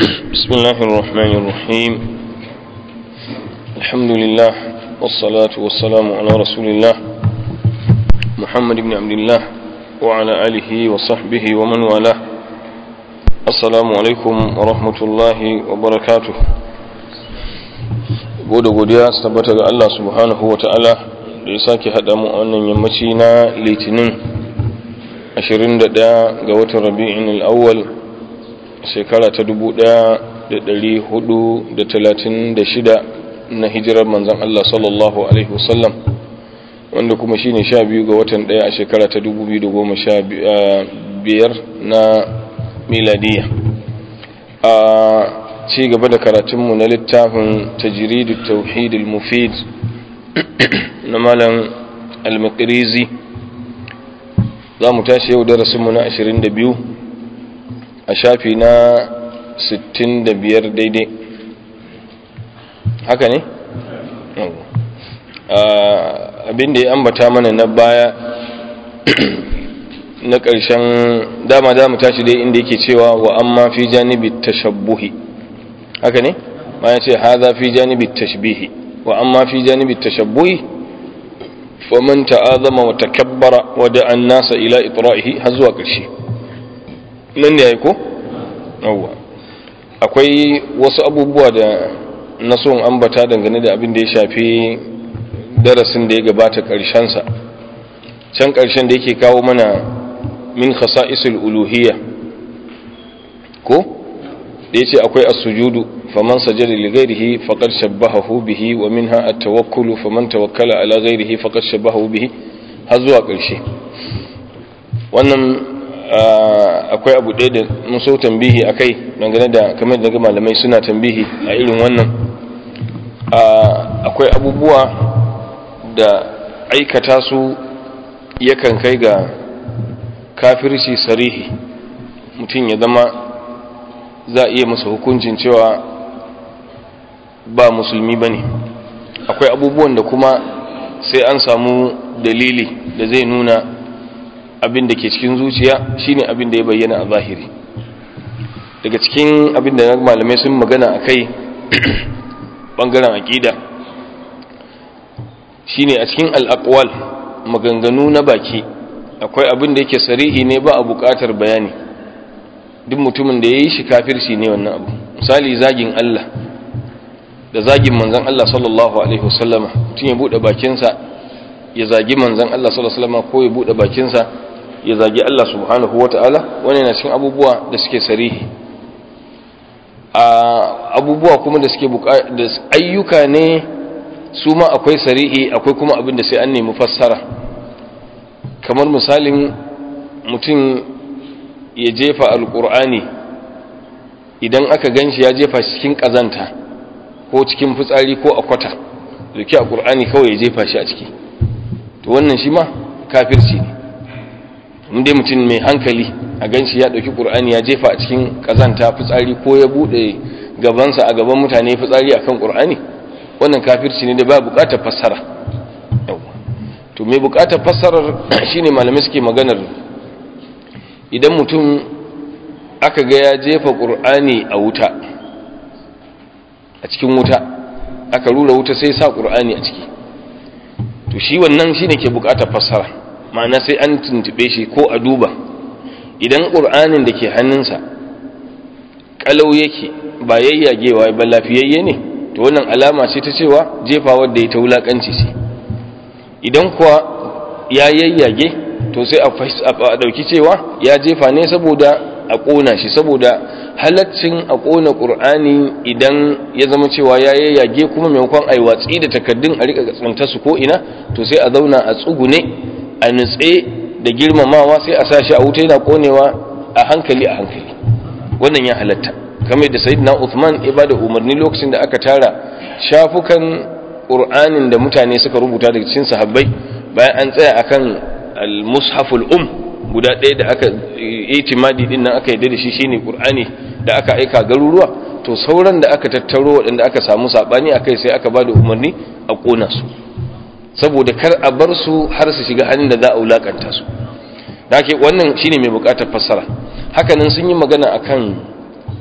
بسم الله الرحمن الرحيم الحمد لله والصلاة والسلام على رسول الله محمد بن عبد الله وعلى آله وصحبه ومن والاه السلام عليكم ورحمة الله وبركاته gode godiya su tabbata ga Allah subhanahu wa ta'ala da ya sake haɗa mu a wannan yammaci na litinin 21 ga watan rabi'in al'awwal shekara ta 1436 na hijirar manzan Allah sallallahu alaihi wasallam wanda kuma shine 12 ga watan ɗaya a shekara ta 2015 na miladiya a ci gaba da karatunmu na littafin tajiridu tauhid al-mufid na malam al-maqrizi za mu tashi yau darasinmu na 22 a shafi na 65 daidai haka ne? abinda ya ambata mana na baya na ƙarshen dama za mu tashi dai inda yake cewa wa amma fi janibi tashabbuhi haka ne ma ya ce haza fi janibi tashbihi wa amma fi janibi tashabbuhi faman ta'azama wa takabbara wa da'a an-nasa ila itra'ihi har zuwa ƙarshe nan ne yayi ko yawa akwai wasu abubuwa da na son ambata dangane da abin da ya shafi darasin da ya gabata ƙarshen sa can ƙarshen da yake kawo mana min khasa'isul uluhiyya ko da yace akwai as-sujudu faman sajada li ghairihi faqad shabbahahu bihi wa minha at-tawakkulu faman tawakkala ala ghairihi faqad shabbahahu bihi har zuwa ƙarshe wannan akwai abu ɗaya da mun so tambihi akai dangane da kamar da malamai suna tambihi a irin wannan akwai abubuwa da aikata su yakan kai ga kafirci sarihi mutum ya zama za a iya masa hukuncin cewa ba musulmi ba ne akwai abubuwan da kuma sai an samu dalili da zai nuna abin da ke cikin zuciya shine abin da ya bayyana a zahiri daga cikin abin da malamai sun magana a kai ɓangaren aƙida shine a cikin al'akwal maganganu na baki akwai abin da yake sarihi ne ba a buƙatar bayani duk mutumin da ya yi shi kafirci ne wannan abu misali zagin Allah da zagin manzan Allah sallallahu alaihi wasallama mutum ya buɗe bakinsa ya zagi manzan Allah sallallahu alaihi wasallama ko ya buɗe bakinsa ya zagi Allah subhanahu wata'ala wani na cikin abubuwa da suke sarihi a abubuwa kuma da suke da ayyuka ne su ma akwai sarihi akwai kuma abin da sai an nemi fassara kamar misalin mutum ya jefa alkur'ani idan aka ganshi ya jefa cikin kazanta ko cikin fitsari ko a kwata zuki a ƙur'ani kawai ya jefa shi a ciki to wannan shi ma kafirci ne inda mutum mai hankali a ganshi ya ɗauki ƙur'ani ya jefa a cikin kazanta fitsari ko ya buɗe gabansa a gaban mutane fitsari akan ƙur'ani wannan kafirci ne da ba buƙatar fassara to mai buƙatar fassarar shine malamai suke maganar idan mutum aka ga ya jefa ƙur'ani a wuta a cikin wuta aka rura wuta sai sa ƙur'ani a ciki to shi wannan shi ne ke buƙatar fassara ma'ana sai an tuntube shi ko a duba idan ƙur'anin da ke hannunsa ƙalau yake ba yayyagewa ba lafiyayye ne to wannan alama ce ta cewa jefawar da ya ta wulaƙanci ce idan kuwa ya yayyage to sai a ɗauki cewa ya jefa ne saboda a ƙona shi saboda halaccin a ƙona ƙur'ani idan ya zama cewa ya yayyage kuma maimakon a yi watsi da takaddun a riƙa tsinta su ko ina to sai a zauna a tsugune a nutse da girmamawa sai a sa shi a wuta yana ƙonewa a hankali a hankali wannan ya halatta kamar da sayyidina Uthman ya bada umarni lokacin da aka tara shafukan ƙur'anin da mutane suka rubuta daga cikin sahabbai bayan an tsaya akan al-mushaful um guda ɗaya da aka itimadi din nan aka yi da shi shine qur'ani da aka aika garuruwa to sauran da aka tattaro waɗanda aka samu sabani akai sai aka bada umarni a kona su saboda kar a bar su har su shiga hannun da za a wulakanta su dake wannan shine mai bukatar fassara hakanan sun yi magana akan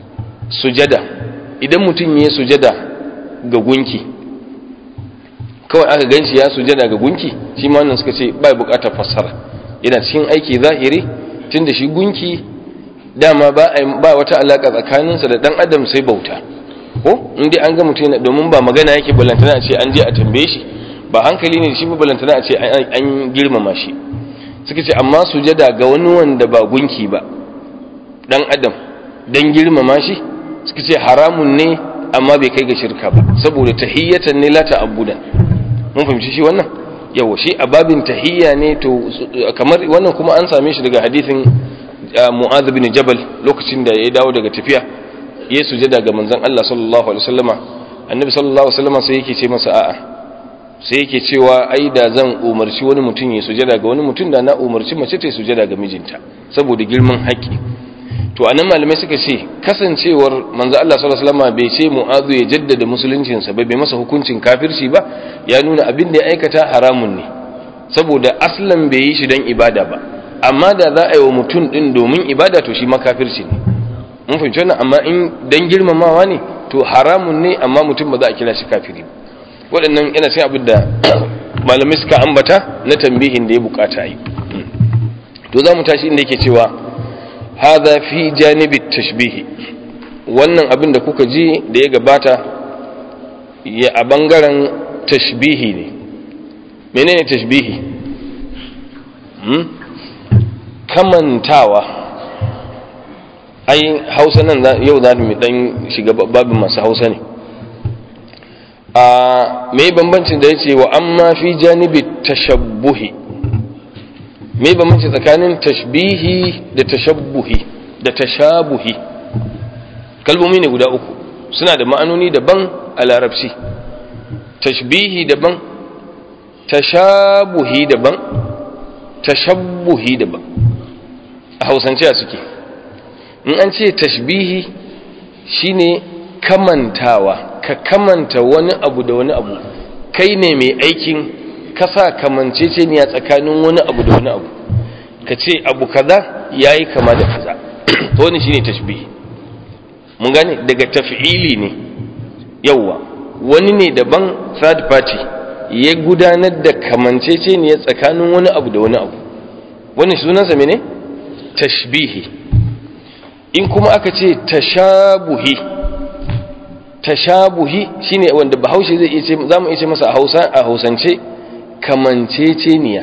sujada idan mutum ya sujada ga gunki kawai aka ganshi ya sujada ga gunki shi ma wannan suka ce ba bukatar fassara yana cikin aiki zahiri tunda shi gunki dama ba ba wata alaka tsakaninsa da dan adam sai bauta ko in dai an ga mutum domin ba magana yake balantana a ce an je a tambaye shi ba hankali ne shi ba balantana a ce an girmama shi suka ce amma sujada ga wani wanda ba gunki ba dan adam dan girmama shi suka ce haramun ne amma bai kai ga shirka ba saboda tahiyyatan ne la ta'abbudan mun fahimci shi wannan yawa shi a babin tahiyya ne to kamar wannan kuma an same shi daga hadisin Mu'adh bin Jabal lokacin da ya dawo daga tafiya ya sujada ga manzon Allah sallallahu alaihi wasallama annabi sallallahu alaihi wasallama sai yake ce masa a'a sai yake cewa ai da zan umarci wani mutum ya sujada ga wani mutum da na umarci mace ta sujada ga mijinta saboda girman haƙƙi to anan malamai suka ce kasancewar manzo Allah sallallahu alaihi wasallam bai ce mu'azu ya jaddada musuluncinsa ba bai masa hukuncin kafirci ba ya nuna abin da ya aikata haramun ne saboda aslan bai yi shi dan ibada ba amma da za a yi wa mutum din domin ibada to shi ma kafirci ne mun fahimci wannan amma in dan girmamawa ne to haramun ne amma mutum ba za a kira shi kafiri ba waɗannan yana sai abin da malamai suka ambata na tambihin da ya bukata yi to za mu tashi inda yake cewa hadha fi janibi tashbihi wannan abin da kuka ji da ya gabata ya a bangaren tashbihi ne menene tashbihi hmm? kamantawa ai hausa nan yau za mu dan shiga babin masu hausa ne a mai bambancin da ya ce wa amma fi janibi tashabbuhi mai bambanci tsakanin tashbihi da tashabbuhi da tashabuhi kalmomi ne guda uku suna da ma'anoni daban a larabci tashbihi daban tashabuhi daban tashabbuhi daban a hausance a suke in an ce tashbihi shine kamantawa ka kamanta wani abu da wani abu kai ne mai aikin kasa kamanceceniya tsakanin wani abu da wani abu ka ce abu kaza yayi kama da kaza to wani shine tashbih mun gane daga taf'ili ne yawa wani ne daban third party ya gudanar da kamanceceniya tsakanin wani abu da wani abu wani sunansa mene tashbihi in kuma aka ce tashabuhi tashabuhi shine wanda bahaushe zai iya ce zamu iya ce masa a Hausa a Hausance kamanceceniya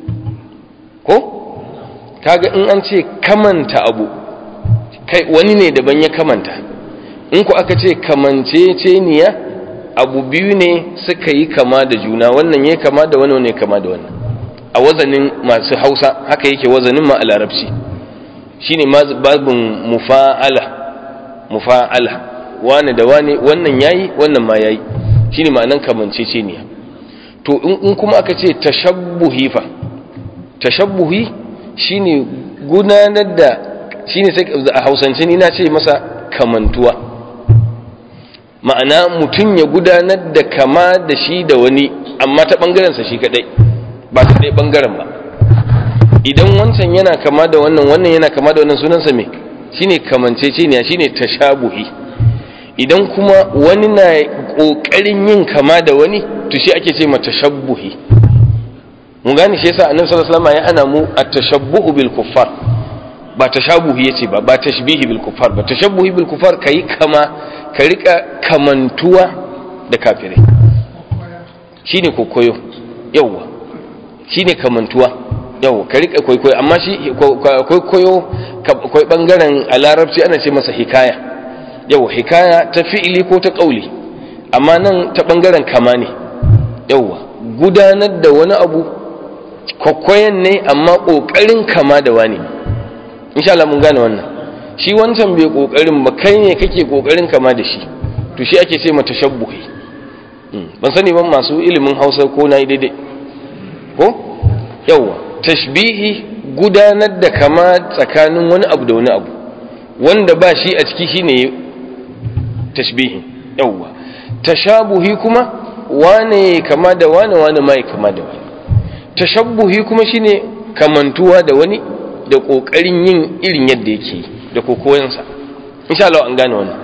ko kaga in an ce kamanta abu kai wani ne daban ya kamanta in ku aka ce kamanceceniya abu biyu ne suka yi kama da juna wannan ya kama da wani wani ya kama da wannan a wazanin masu Hausa haka yake wazanin ma a Larabci shine babin mufa'ala mufa'ala wane da wane wannan yayi wannan ma yayi shine ma'anan kamanceceniya to in kuma aka ce tashabbuhi fa tashabbuhi shine gudanar da shine sai a Hausance ni na ce masa kamantuwa ma'ana mutum ya gudanar da kama da shi da wani amma ta bangaren sa shi kadai ba ta dai bangaren ba idan wancan yana kama da wannan wannan yana kama da wannan sunansa me shine kamanceceniya shine tashabuhi idan kuma wani na ƙoƙarin yin kama da wani to shi ake ce ma tashabbuhi mun gane shi yasa annabi sallallahu alaihi wasallam ya ana mu at-tashabbuhu bil kuffar ba tashabuhi yace ba ba tashbihi bil kuffar ba tashabbuhi bil kuffar kai kama ka rika kamantuwa da kafirai shine kokoyo yawa shine kamantuwa yawa ka rika kokoyo amma shi kokoyo akwai bangaren a larabci ana ce masa hikaya yau hikaya ta fi'ili ko ta ƙauli amma nan ta ɓangaren kama ne yauwa gudanar da wani abu kwakwayen ne amma ƙoƙarin kama da wani insha Allah mun gane wannan shi wancan bai ƙoƙarin ba kai ne kake ƙoƙarin kama da shi to shi ake ce mata shabbuhi ban sani ban masu ilimin hausa ko na yi daidai ko yauwa tashbihi gudanar da kama tsakanin wani abu da wani abu wanda ba shi a ciki shine tashbihi yawwa tashabuhi kuma wane kama da wane wane mai kama da wani tashabbuhi kuma shine kamantuwa da wani da kokarin yin irin yadda yake da kokoyansa insha Allah an gane wannan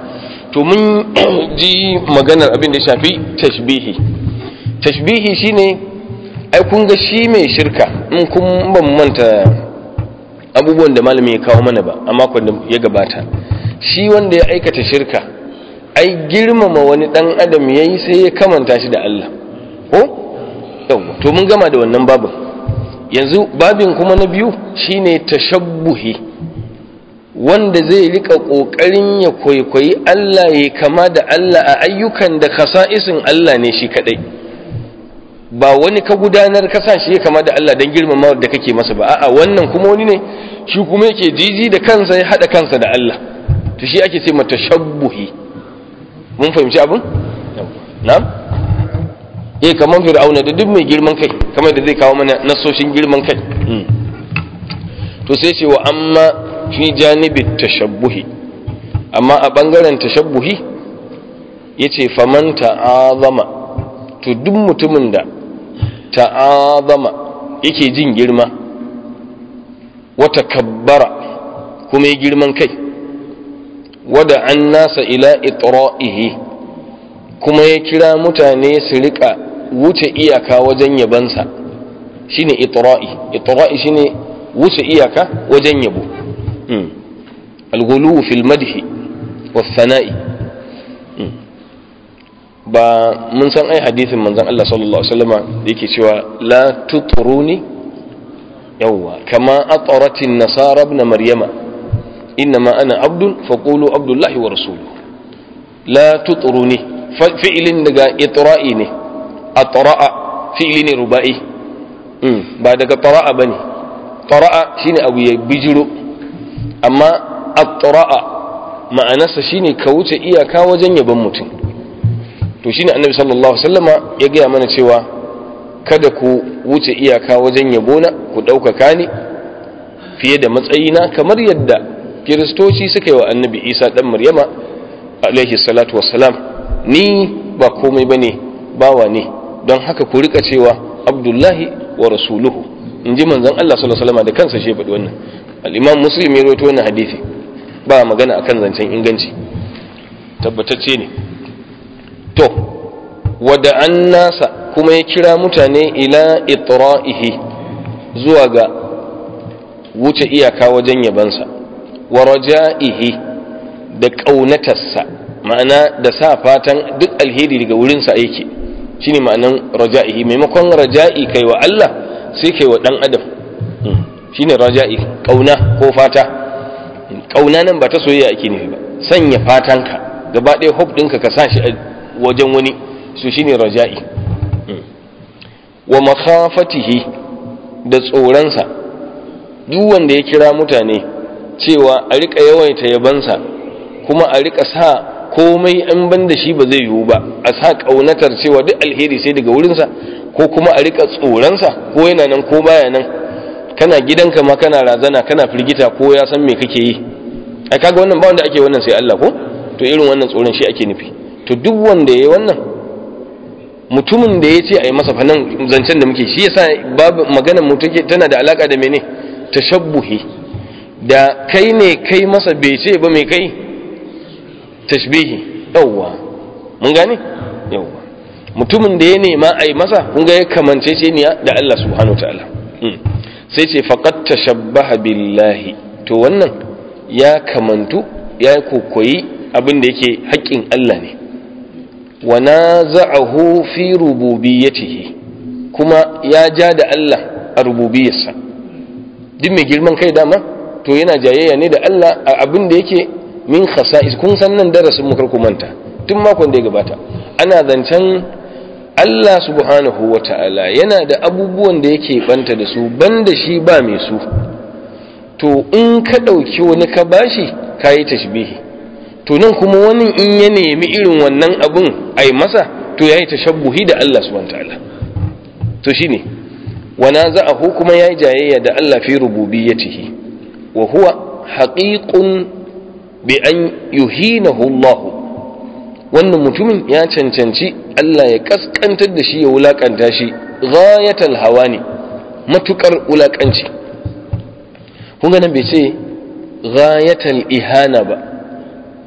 to mun ji maganar abin da ya shafi tashbihi tashbihi shine ai kun ga shi mai shirka in kun ban manta abubuwan da malami ya kawo mana ba a makon da ya gabata shi wanda ya aikata shirka ai girmama wani dan adam yayi sai ya kamanta shi da Allah ko yawa to mun gama da wannan babin yanzu babin kuma na biyu shine tashabbuhi wanda zai rika kokarin ya kwaikwayi Allah ya kama da Allah a ayyukan da kasa'isin Allah ne shi kadai ba wani ka gudanar ka sa shi ya kama da Allah don girmama da kake masa ba a'a wannan kuma wani ne shi kuma yake jiji da kansa ya hada kansa da Allah to shi ake ce mata shabbuhi mun fahimci abin na'am eh kaman fir'auna da duk mai girman kai kamar da zai kawo mana nasoshin girman kai to sai ce wa amma fi janibi tashabbuhi amma a bangaren tashabbuhi yace faman ta'azama to duk mutumin da ta'azama yake jin girma wata kabbara kuma ya girman kai wada an nasa ila itra'ihi kuma ya kira mutane su rika wuce iyaka wajen yabansa shine itra'i itra'i shine wuce iyaka wajen yabo al-ghuluw fil madhi wa thana'i ba mun san ai hadisin manzon Allah sallallahu alaihi wasallama da yake cewa la tutruni yawwa kama ataratin nasara ibn maryama innama ana abdun faqulu abdullahi wa rasuluhu la tutruni fi'lin daga itra'i ne atra'a fi'li ne ruba'i ba daga tara'a bane tara'a shine abu ya bijiro amma atra'a ma'anarsa shine ka wuce iyaka wajen yaban mutum to shine annabi sallallahu alaihi wasallama ya gaya mana cewa kada ku wuce iyaka wajen yabona ku ɗaukaka ni fiye da matsayina kamar yadda kiristoci suka yi wa annabi isa ɗan maryama alaihi salatu wassalam ni ba komai bane bawa ne don haka ku rika cewa abdullahi wa rasuluhu in ji manzon Allah sallallahu alaihi wasallama da kansa shi faɗi wannan al-imam muslim ya rawaito wannan hadisi ba magana akan zancen inganci tabbatacce ne to wada an nasa kuma ya kira mutane ila itra'ihi zuwa ga wuce iyaka wajen yabansa wa raja'ihi da ƙaunatarsa ma'ana da sa fatan duk alheri daga wurinsa yake shine ma'anan raja'ihi maimakon raja'i kai wa Allah sai kai wa ɗan adam shine raja'i ƙauna ko fata ƙauna nan ba ta soyayya ake nufi ba sanya fatanka gaba ɗaya hope ɗinka ka sa shi wajen wani su shine raja'i wa makhafatihi da tsoronsa duk wanda ya kira mutane cewa a rika yawaita yabansa kuma a rika sa komai an ban da shi ba zai yiwu ba a sa kaunatar cewa duk alheri sai daga wurinsa ko kuma a rika tsoronsa ko yana nan ko baya nan kana gidanka ma kana razana kana firgita ko ya san me kake yi ai kaga wannan ba wanda ake wannan sai Allah ko to irin wannan tsoron shi ake nufi to duk wanda yayi wannan mutumin da ya ce a yi masa fanan zancen da muke shi yasa babu maganar mu take tana da alaka da mene tashabbuhi da kai ne kai masa bai ce ba mai kai tashbihi yawwa mun gane yawwa mutumin da ya nema a yi masa kun ga ya kamance ce ne da Allah subhanahu ta'ala sai ce faqad tashabbaha billahi to wannan ya kamantu ya kokoyi abin da yake haƙƙin Allah ne wa naza'ahu fi rububiyyatihi kuma ya ja da Allah a rububiyarsa duk mai girman kai dama to yana jayayya ne da Allah a abin da yake min khasa'is kun san nan darasin mu karku manta tun makon da ya gabata ana zancen Allah subhanahu wata'ala yana da abubuwan da yake banta da su banda shi ba mai su to in ka ɗauki wani ka bashi kayi tashbihi to nan kuma wani in ya nemi irin wannan abun a yi masa to ya yi tashabbuhi da Allah subhanahu ta'ala to shine wana za'ahu kuma ya yi jayayya da Allah fi rububiyyatihi wa huwa haqiqun bi an yuhinahu Allah wannan mutumin ya cancanci Allah ya kaskantar da shi ya wulakanta shi ghayatal hawani matukar wulakanci kun ga nan bai ce ghayatal ihana ba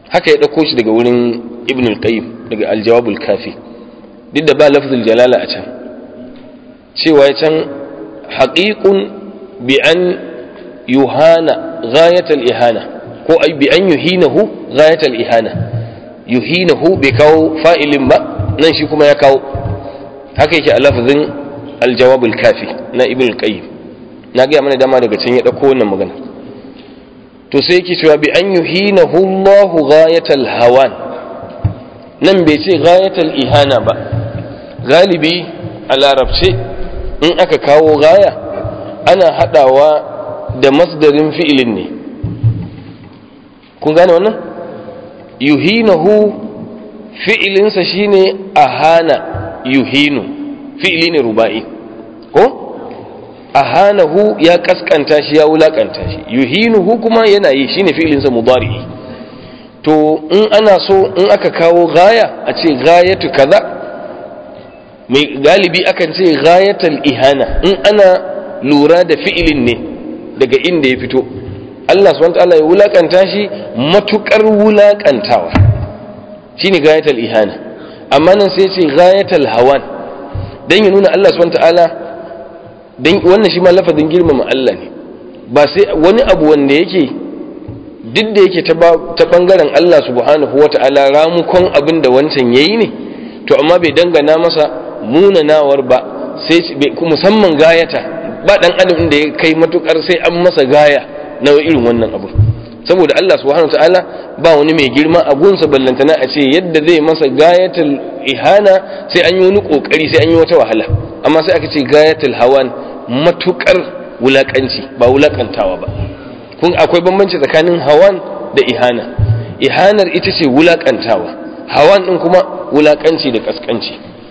haka ya ɗauko shi daga wurin ibn al-qayyim daga al-jawabul kafi duk da ba lafzul jalala a can cewa ya can haqiqun bi an yuhana ghayat al-ihana ko ai bi an yuhinahu ghayat al-ihana yuhinahu bai kawo fa'ilin ba nan shi kuma ya kawo haka yake a lafzin al-jawabul kafi na ibn al-qayyim na ga mana dama daga can ya ɗauko wannan magana to sai yake cewa bi an yuhinahu Allah ghayatal hawan nan bai ce ghayatal ihana ba galibi a larabce in aka kawo gaya ana hadawa da masdarin fi'ilin ne kun gane wannan yuhinahu fi'ilinsa shine ahana yuhinu fi'ili ne ruba'i ko ahanahu ya kaskanta shi ya wulakanta shi yuhinuhu kuma yana yi shine fi'ilinsa mudari to in ana so in aka kawo gaya a ce gayatu kaza mai galibi akan ce gayatal ihana in ana lura da fi'ilin ne daga inda ya fito Allah subhanahu wataala ya wulakanta shi matukar wulakantawa shine gayatal ihana amma nan sai ce gayatal hawan dan ya nuna Allah subhanahu wataala dan wannan shi ma lafazin girmama Allah ne ba sai wani abu wanda yake duk da yake ta bangaren Allah subhanahu wata'ala ramukon abin da wancan yayi ne to amma bai dangana masa munanawar ba sai musamman gayata ba dan adam da ya kai matukar sai an masa gaya na irin wannan abu saboda Allah subhanahu wata'ala ba wani mai girma a gunsa ballantana a ce yadda zai masa gayatul ihana sai an yi wani kokari sai an yi wata wahala amma sai aka ce gayatul hawan matukar wulakanci ba wulakantawa ba kun akwai bambanci tsakanin hawan da ihana ihanar ita ce wulakantawa hawan din kuma wulakanci da kaskanci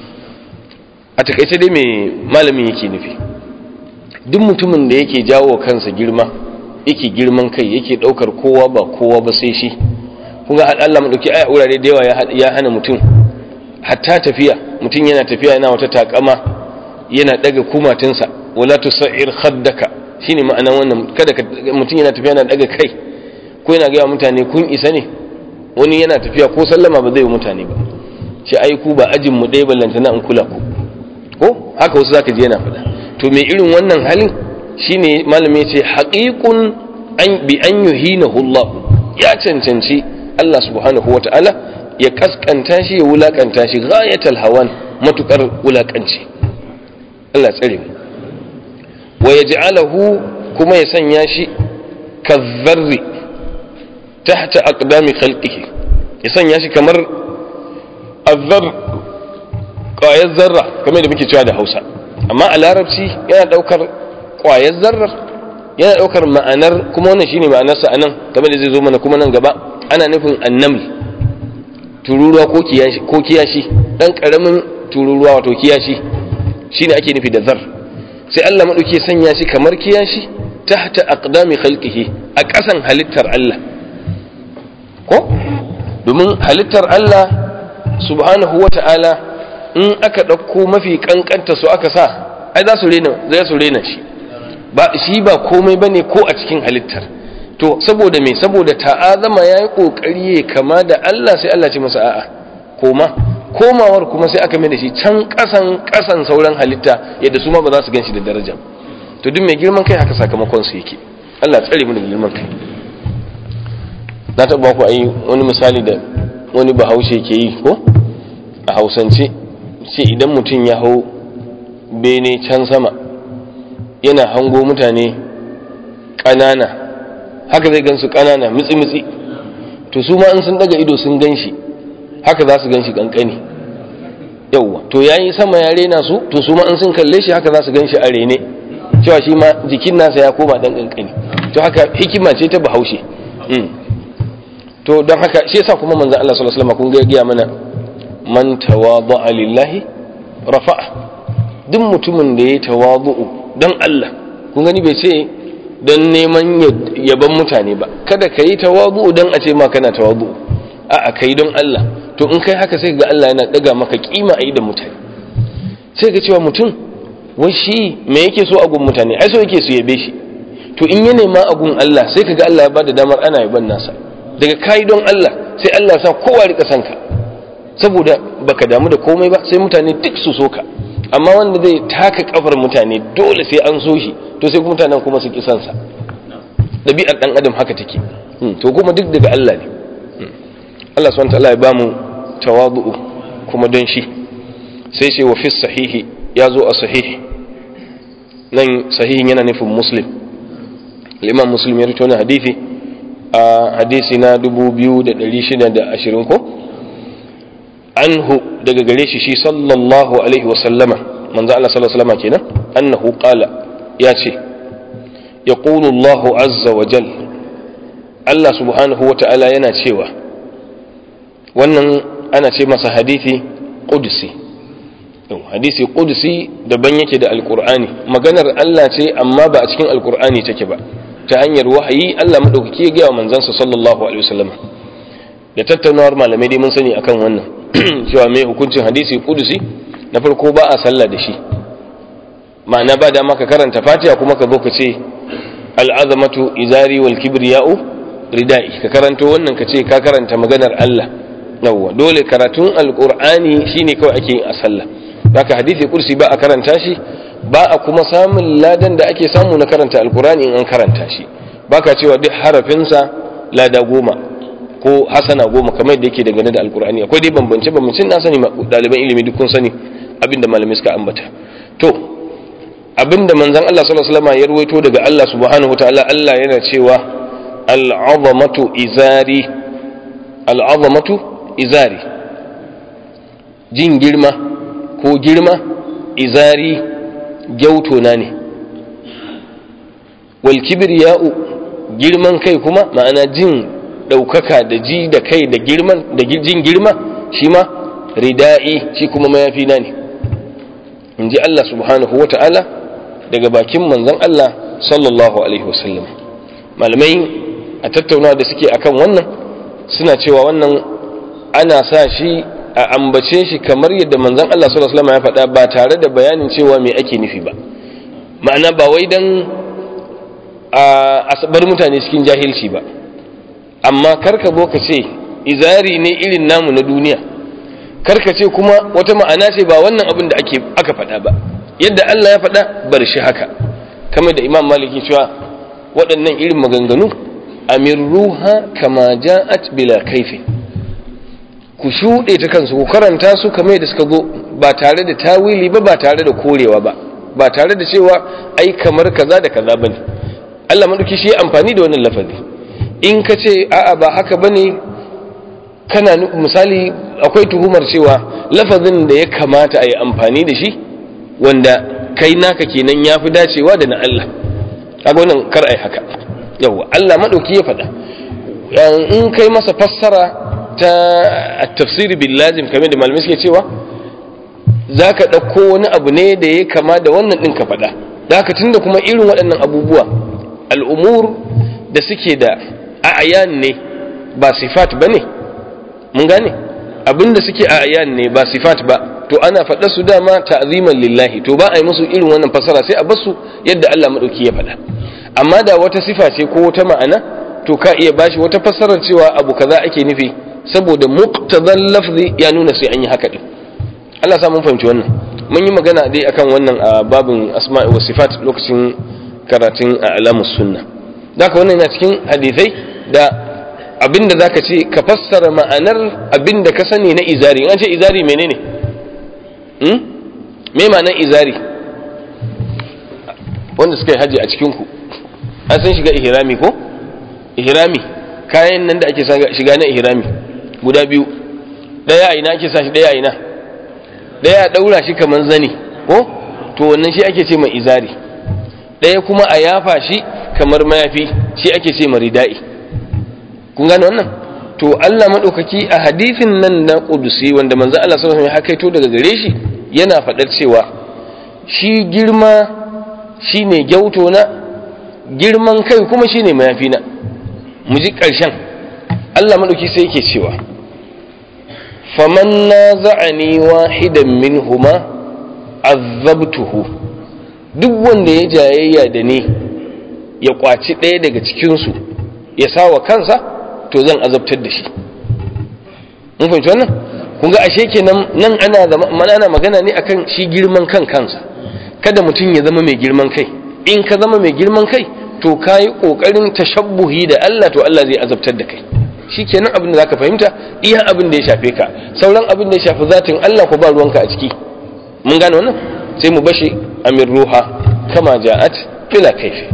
a takaice dai mai malamin yake nufi duk mutumin da yake jawo kansa girma yake girman kai yake daukar kowa ba kowa ba sai shi kun ga Allah mu dauki aya wurare da yawa ya hana mutum hatta tafiya mutum yana tafiya yana wata takama yana daga kumatinsa wala tusair khaddaka shine ma'anan wannan kada mutum yana tafiya yana daga kai ko yana ga mutane kun isa ne wani yana tafiya ko sallama ba zai yi mutane ba shi ai ku ba ajin mu ɗaya ballantana in kula ku ko haka wasu zaka ji yana faɗa to me irin wannan halin shine malami ya ce haqiqun an bi an yuhinahu Allah ya cancanci Allah subhanahu wata'ala ya kaskanta shi ya wulakanta shi ghayatal hawan matukar wulakanci Allah tsare mu wa yaj'alahu kuma ya sanya shi kazzarri tahta aqdami khalqihi ya sanya shi kamar azzar ƙwayar zarra kamar da muke cewa da Hausa amma a larabci yana daukar ƙwayar zarrar yana daukar ma'anar kuma wannan shine ma'anarsa anan kamar da zai zo mana kuma nan gaba ana nufin annaml tururuwa ko kiyashi ko kiyashi dan karamin tururuwa wato kiyashi shine ake nufi da zar sai Allah madauke sanya shi kamar kiyashi tahta aqdami khalqihi a ƙasan halittar Allah ko domin halittar Allah subhanahu wata'ala in aka ɗauko mafi kankanta su aka sa ai za su rena zai su rena shi ba shi ba komai bane ko a cikin halittar to saboda me saboda ta'azama yayi kokari ya kama da Allah sai Allah ce masa a'a koma komawar kuma sai aka mai da shi can kasan kasan sauran halitta yadda su ma ba za su ganshi da daraja to duk mai girman kai haka sakamakon su yake Allah tsare mu da girman kai na taɓa ku ayi wani misali da wani bahaushe ke yi ko a hausance ce idan mutum ya hau bene can sama yana hango mutane ƙanana haka zai gansu ƙanana mitsi-mitsi to su ma in sun daga ido sun gan shi haka za su gan shi ƙanƙani yauwa to ya yi sama ya rena su to su ma in sun kalle shi haka za su gan shi a rene cewa shi ma jikin nasa ya koma ɗan ƙanƙani to haka hikima ce ta bahaushe to don haka shi yasa kuma manzon Allah sallallahu alaihi wasallam kun ga ya mana man tawadha'a lillahi rafa'a duk mutumin da ya tawadhu don Allah kun gani bai ce don neman yaban mutane ba kada ka yi tawadhu don a ce ma kana tawadhu a'a kai don Allah to in kai haka sai ga Allah yana daga maka kima a idan mutane sai ga cewa mutum wai shi me yake so a gun mutane ai so yake su yabe shi to in ya nema a gun Allah sai kaga Allah ya bada damar ana yaban nasa daga kai don Allah sai Allah sa kowa rika san ka saboda baka damu da komai ba sai mutane duk su so ka amma wanda zai taka kafar mutane dole sai an so shi to sai mutanen kuma su ki san sa dabi'ar dan adam haka take to kuma duk daga Allah ne Allah subhanahu wa ta'ala ya bamu tawadu'u kuma don shi sai ce wa fi sahihi ya zo a sahihi nan sahihin yana nufin muslim liman muslim ya rito na hadithi a hadisi na 2620 ko anhu daga gare shi shi sallallahu alaihi wasallama manzo Allah sallallahu alaihi wasallama kenan annahu qala ya ce yaqulu Allah azza wa jal Allah subhanahu wa ta'ala yana cewa wannan ana ce masa hadithi qudsi hadisi qudsi daban yake da alqur'ani maganar Allah ce amma ba a cikin alqur'ani take ba ta hanyar wahayi Allah madaukaki ya gaya wa manzansa sallallahu alaihi wasallam da tattaunawar malamai dai mun sani akan wannan cewa mai hukuncin hadisi qudsi na farko ba a sallah da shi ma'ana ba da maka karanta fatiha kuma ka zo ka ce al'azamatu izari wal kibriya'u ridai ka karanto wannan ka ce ka karanta maganar Allah yawwa dole karatun alqur'ani shine kawai ake yin a sallah haka hadisi kursi ba a karanta shi ba a kuma samun ladan da ake samu na karanta alqur'ani in an karanta shi baka cewa duk harafinsa lada goma ko hasana goma kamar da yake dangane da alqur'ani akwai dai bambance bambancin na sani ɗaliban ilimi duk kun sani abinda malamai suka ambata to abinda manzon Allah sallallahu alaihi wasallam ya ruwaito daga Allah subhanahu wataala Allah yana cewa al'azamatu izari al'azamatu izari jin girma ko girma izari gyautona ne wal kibriya'u girman kai kuma ma'ana jin ɗaukaka da ji da kai da girman da jin girma shi ma rida'i shi kuma mayafi na ne in ji Allah subhanahu wa ta'ala daga bakin manzon Allah sallallahu alaihi wasallam malamai a tattaunawa da suke akan wannan suna cewa wannan ana sa shi a ambace shi kamar yadda manzon Allah sallallahu alaihi wasallam ya faɗa ba tare da bayanin cewa me ake nufi ba ma'ana ba wai dan a bar mutane cikin jahilci ba amma karka zo ka ce izari ne irin namu na duniya karka ce kuma wata ma'ana ce ba wannan abin da ake aka faɗa ba yadda Allah ya faɗa bar shi haka kamar da Imam Maliki cewa waɗannan irin maganganu amirruha kama ja'at bila kaifin ku shuɗe ta kansu ku karanta su kamar da suka zo ba tare da tawili ba ba tare da korewa ba ba tare da cewa ai kamar kaza da kaza bane Allah madauki shi amfani da wannan lafazi in ka ce a'a ba haka bane kana misali akwai tuhumar cewa lafazin da ya kamata a yi amfani da shi wanda kai naka kenan ya fi dacewa da na Allah kaga wannan kar ai haka yawa Allah madauki ya faɗa in kai masa fassara ta tafsiri bil lazim kamar da malamai suke cewa zaka ɗauko wani abu ne da ya kama da wannan ɗin ka faɗa da haka tunda kuma irin waɗannan abubuwa al'umur da suke da a'ayan ne ba sifat ba ne mun gane abinda suke a'ayan ne ba sifat ba to ana faɗa su dama ta'ziman lillahi to ba a yi musu irin wannan fasara sai a basu yadda Allah madauki ya faɗa amma da wata sifa ce ko wata ma'ana to ka iya bashi wata fassarar cewa abu kaza ake nufi saboda muqtadan lafzi ya nuna sai an yi haka din Allah sa mun fahimci wannan mun yi magana dai akan wannan a babin asma'i wa sifat lokacin karatun a alamus sunna zaka wannan yana cikin hadisai da abinda zaka ce ka fassara ma'anar abinda ka sani na izari an ce izari menene hmm? me ma'anar izari wanda suka yi haji a cikin ku an san shiga ihrami ko ihrami kayan nan da ake shiga na ihrami guda biyu daya a ina ake sa shi daya a ina daya a daura shi kaman zani ko to wannan shi ake ce mai izari daya kuma a yafa shi kamar mayafi shi ake ce mai ridai kun gane wannan to Allah madaukaki a hadisin nan na kudusi wanda manzo Allah sallallahu alaihi wasallam ya kaito daga gare shi yana faɗar cewa shi girma shine gyauto na girman kai kuma shine mayafi na mu ji ƙarshen Allah maɗauki sai yake cewa faman na za'ani wahidan min huma azabtuhu duk wanda ya jayayya da ni ya kwaci ɗaya daga cikinsu ya sa wa kansa to zan azabtar da shi mun fahimci wannan kun ga ashe kenan nan ana ana magana ne akan shi girman kan kansa kada mutum ya zama mai girman kai in ka zama mai girman kai to ka yi ƙoƙarin tashabbuhi da Allah to Allah zai azabtar da kai shi kenan abin da zaka fahimta iya abin da ya shafe ka sauran abin da ya shafi zatin Allah ko ba ruwanka a ciki mun gane wannan sai mu bashi amir ruha kama ja'at bila kaifi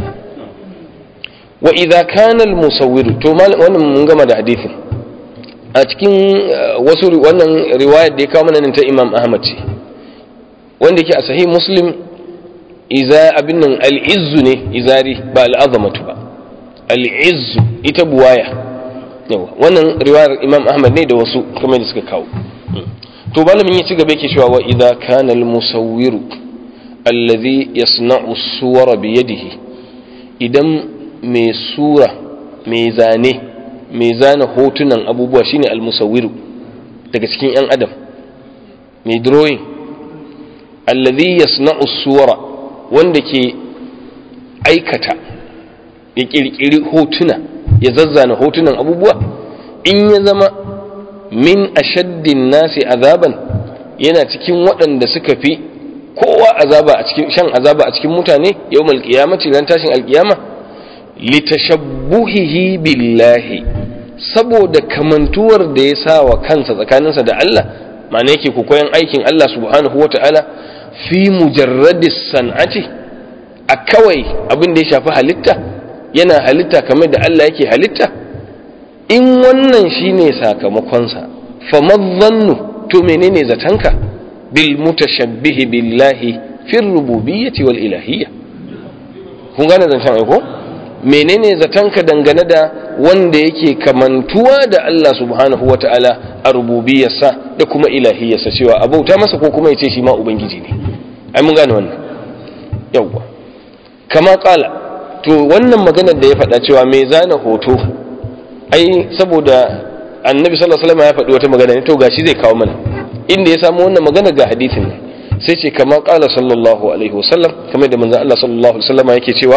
wa idza kana al musawwir to wannan mun gama da hadisin a cikin wasu wannan riwayar da ya kawo mana ta Imam Ahmad ce wanda yake a sahih Muslim iza abin nan al'izzu ne izari ba al'azamatu ba al'izzu ita buwaya yawa wannan riwayar imam ahmad ne da wasu kuma da suka kawo to malamin ya ci gaba yake cewa wa idza kana al-musawwiru alladhi yasna'u suwara bi yadihi idan mai sura mai zane mai zana hotunan abubuwa shine al-musawwiru daga cikin yan adam mai drawing alladhi yasna'u suwara wanda ke aikata ya kirkiri hotuna ya zazzana hotunan abubuwa in ya zama min ashaddin nasi azaban yana cikin waɗanda suka fi kowa azaba a cikin shan azaba a cikin mutane yawmal qiyamati ran tashin alqiyama litashabbuhihi billahi saboda kamantuwar da ya sa wa kansa tsakaninsa da Allah ma'ana yake koyon aikin Allah subhanahu wata'ala fi mujarradis san'ati a kawai abin da ya shafi halitta yana halitta kamar da Allah yake halitta in wannan shine sakamakonsa fa madhannu to menene zatanka bil mutashabbihi billahi fi rububiyyati wal ilahiyya kun gane zancen ai ko menene zatanka dangane da wanda yake kamantuwa da Allah subhanahu wata'ala a rububiyarsa da kuma ilahiyarsa cewa abauta masa ko kuma yace shi ma ubangiji ne ai mun gane wannan yawwa kama kala to wannan maganar da ya faɗa cewa mai zana hoto ai saboda annabi sallallahu alaihi wasallam ya faɗi wata magana ne to gashi zai kawo mana inda ya samu wannan magana ga hadisin ne sai ce kama kala sallallahu alaihi wasallam kamar da manzon Allah sallallahu alaihi wasallam yake cewa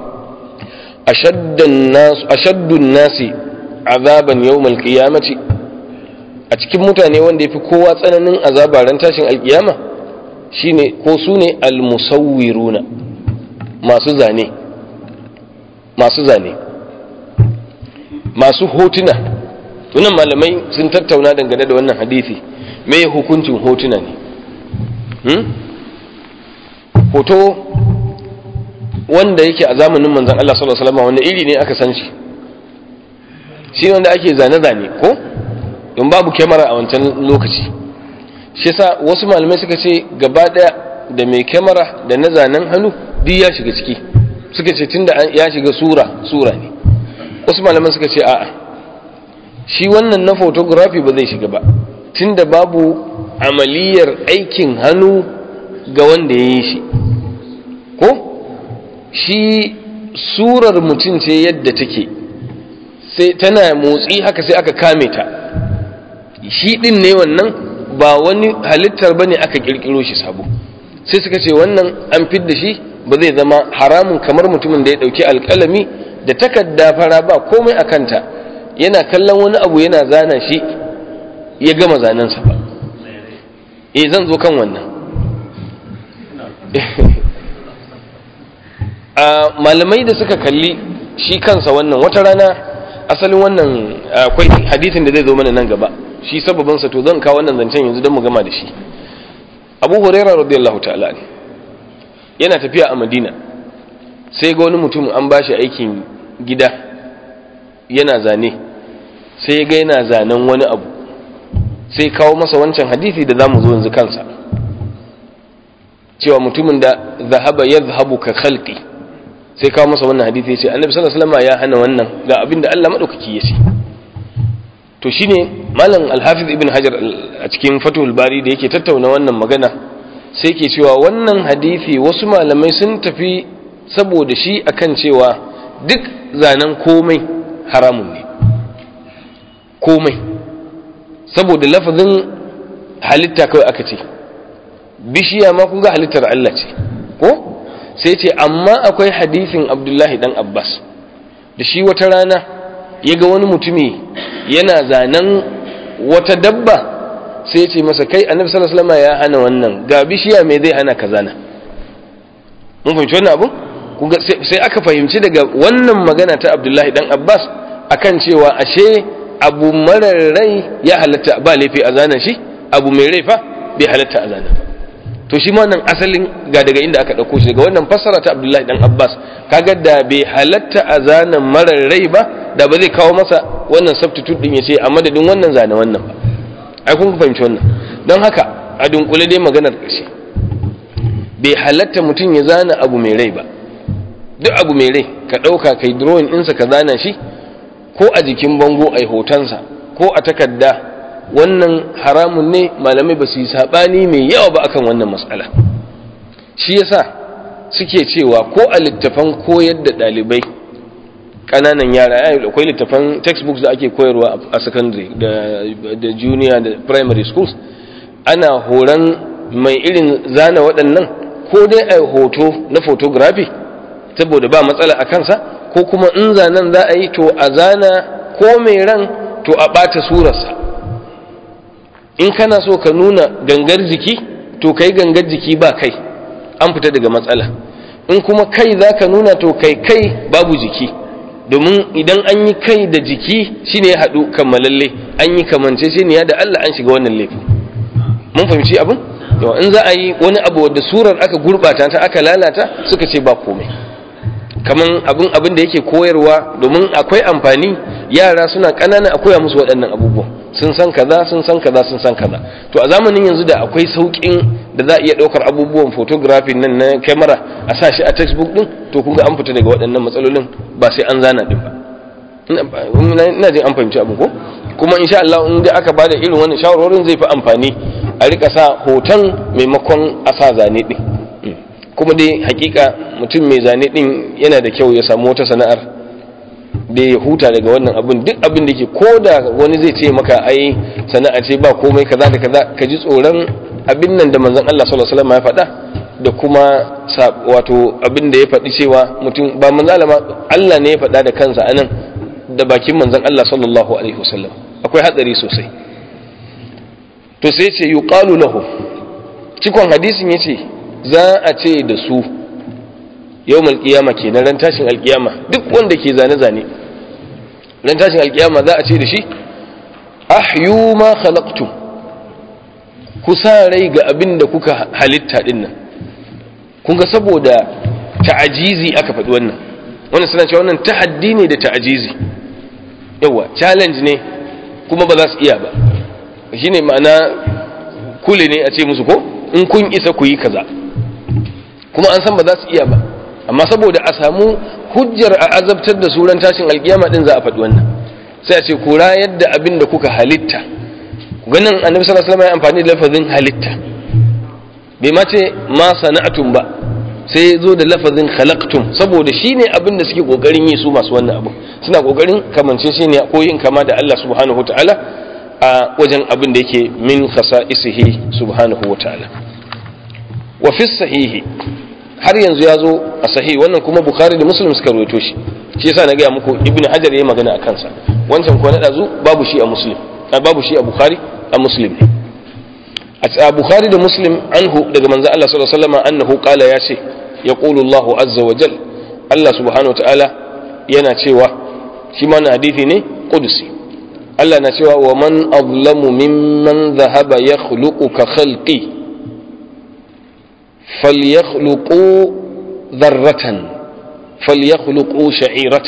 ashaddan nas ashaddun nasi azaban yawmal qiyamati a cikin mutane wanda yafi kowa tsananin azaba ran tashin alkiyama shine ko sune almusawwiruna masu zane masu zane masu hotuna wannan malamai sun tattauna dangane da wannan hadisi me hukuncin hotuna ne hmm? hoto wanda yake a zamanin manzan Allah sallallahu alaihi wasallam wanda iri ne aka san shi shi wanda ake zane-zane ko don babu kyamara a wancan lokaci shi yasa wasu malamai suka ce gaba daya da mai kyamara da na zanen hannu duk ya shiga ciki suka ce tunda ya shiga sura sura ne wasu malaman suka ce a'a shi wannan na photography ba zai shiga ba tunda babu amaliyar aikin hannu ga wanda ya yi shi ko shi surar mutum ce yadda take sai tana motsi haka sai aka kame ta shi din ne wannan ba wani halittar bane aka kirkiro shi sabo sai suka ce wannan an fidda shi ba zai zama haramun kamar mutumin da ya dauki alkalami da takarda fara ba komai a kanta yana kallon wani abu yana zana shi ya gama zanensa ba eh zan zo kan wannan a malamai da suka kalli shi kansa wannan wata rana asalin wannan akwai hadisin da zai zo mana nan gaba shi sababinsa to zan kawo wannan zancen yanzu don mu gama da shi abu huraira radiyallahu ta'ala ne yana tafiya a madina sai ga wani mutum an ba shi aikin gida yana zane sai ga yana zanen wani abu sai kawo masa wancan hadisi da za mu zo yanzu kansa cewa mutumin da zahaba ya zahabu ka khalqi sai kawo masa wannan hadisi ya ce annabi sallallahu alaihi wasallam ya hana wannan ga abin da Allah madaukaki ya ce to shine malam al-hafiz ibn hajar a cikin fatul bari da yake tattauna wannan magana sai ke cewa wannan hadisi wasu malamai sun tafi saboda shi akan cewa duk zanen komai haramun ne komai saboda lafazin halitta kawai aka ce bishiya ma kun ga halittar Allah ce ko sai ce amma akwai hadisin abdullahi dan abbas da shi wata rana ya ga wani mutumi yana zanen wata dabba sai ya ce masa kai annabi sallallahu alaihi wasallam ya hana wannan ga bishiya me zai hana ka zana mun fahimci wannan abu sai aka fahimci daga wannan magana ta Abdullahi dan Abbas akan cewa ashe abu marar rai ya halatta ba laifi a zana shi abu mai rai fa bai halatta a zana to shi ma wannan asalin ga daga inda aka ɗauko shi daga wannan fassara ta Abdullahi dan Abbas kaga da bai halatta a zana marar rai ba da ba zai kawo masa wannan substitute din ya ce a madadin wannan zane wannan ba ai kun fahimci wannan don haka a dunkule dai maganar ƙarshe bai halatta mutum ya zana abu mai rai ba duk abu mai rai ka ɗauka kai drawing ɗinsa ka zana shi ko a jikin bango a hotonsa ko a takarda wannan haramun ne malamai ba su yi saɓani mai yawa ba akan wannan matsala shi yasa suke cewa ko a littafan koyar da ɗalibai ƙananan yara ya akwai littafan textbooks da ake koyarwa a secondary da junior da primary schools ana horon mai irin zana waɗannan ko dai a hoto na photography saboda ba matsala a kansa ko kuma in zanen za a yi to a zana ko mai ran to a ɓata surarsa in kana so ka nuna gangar jiki to kai gangar jiki ba kai an fita daga matsala in kuma kai za ka nuna to kai kai babu jiki domin idan an yi kai da jiki shine ya haɗu kammalalle an yi kamance shi ne da Allah an shiga wannan laifin mun fahimci abin yawa in za a yi wani abu wadda surar aka gurɓata ta aka lalata suka ce ba komai kaman abin abin da yake koyarwa domin akwai amfani yara suna ƙanana a koya musu waɗannan abubuwan sun san kaza sun san kaza sun san kaza to a zamanin yanzu da akwai sauƙin da za a iya ɗaukar abubuwan photography nan na kyamara a sa shi a textbook ɗin to kun ga an fita daga waɗannan matsalolin ba sai an zana ɗin ba ina jin an fahimci abin ko kuma insha Allah in da aka bada irin wannan shawarwarin zai fi amfani a rika sa hoton maimakon a sa zane ɗin kuma dai hakika mutum mai zane ɗin yana da kyau ya samu wata sana'ar da ya huta daga wannan abin duk abin da ke ko da wani zai ce maka ai sana'a ce ba komai kaza da kaza ka ji tsoron abin nan da manzon Allah sallallahu alaihi wasallam ya faɗa da kuma wato abin da ya faɗi cewa mutum ba manzon Allah Allah ne ya faɗa da kansa anan da bakin manzon Allah sallallahu alaihi wasallam akwai hatsari sosai to sai ce yuqalu lahu cikon hadisin yace za a ce da su yawmal qiyama kenan ran tashin alkiyama duk wanda ke zane zane ran tashin alkiyama za a ce da shi ahyu ma khalaqtum ku sa rai ga abin da kuka halitta din nan kun ga saboda ta'ajizi aka faɗi wannan wannan suna cewa wannan tahaddi ne da ta'ajizi yawa challenge ne kuma ba za su iya ba shine ma'ana kule ne a ce musu ko in kun isa ku yi kaza kuma an san ba za su iya ba amma saboda a samu hujjar a azabtar da suran tashin alkiyama din za a faɗi wannan sai a ce ku rayar da abin da kuka halitta ganin annabi sallallahu alaihi wasallam ya amfani da lafazin halitta bai ma ce ma sana'atum ba sai zo da lafazin khalaqtum saboda shine abin da suke kokarin yi su masu wannan abu suna kokarin kamance shi ne ko yin kama da Allah subhanahu wataala a wajen abin da yake min khasa'isihi subhanahu wataala wa fi sahihi har yanzu ya zo a sahihi wannan kuma bukhari da muslim suka rawaito shi shi yasa na gaya muku ibnu hajar yayi magana a kansa wancan ko na dazu babu shi a muslim babu shi a bukhari a muslim ne a bukhari da muslim anhu daga manzo Allah sallallahu alaihi wasallam annahu qala ya ce yaqulu Allahu azza wa jal Allah subhanahu wa ta'ala yana cewa shi ma hadisi ne qudsi Allah na cewa wa man azlamu mimman dhahaba yakhluqu ka khalqi فليخلقوا ذرة فليخلقوا شعيرة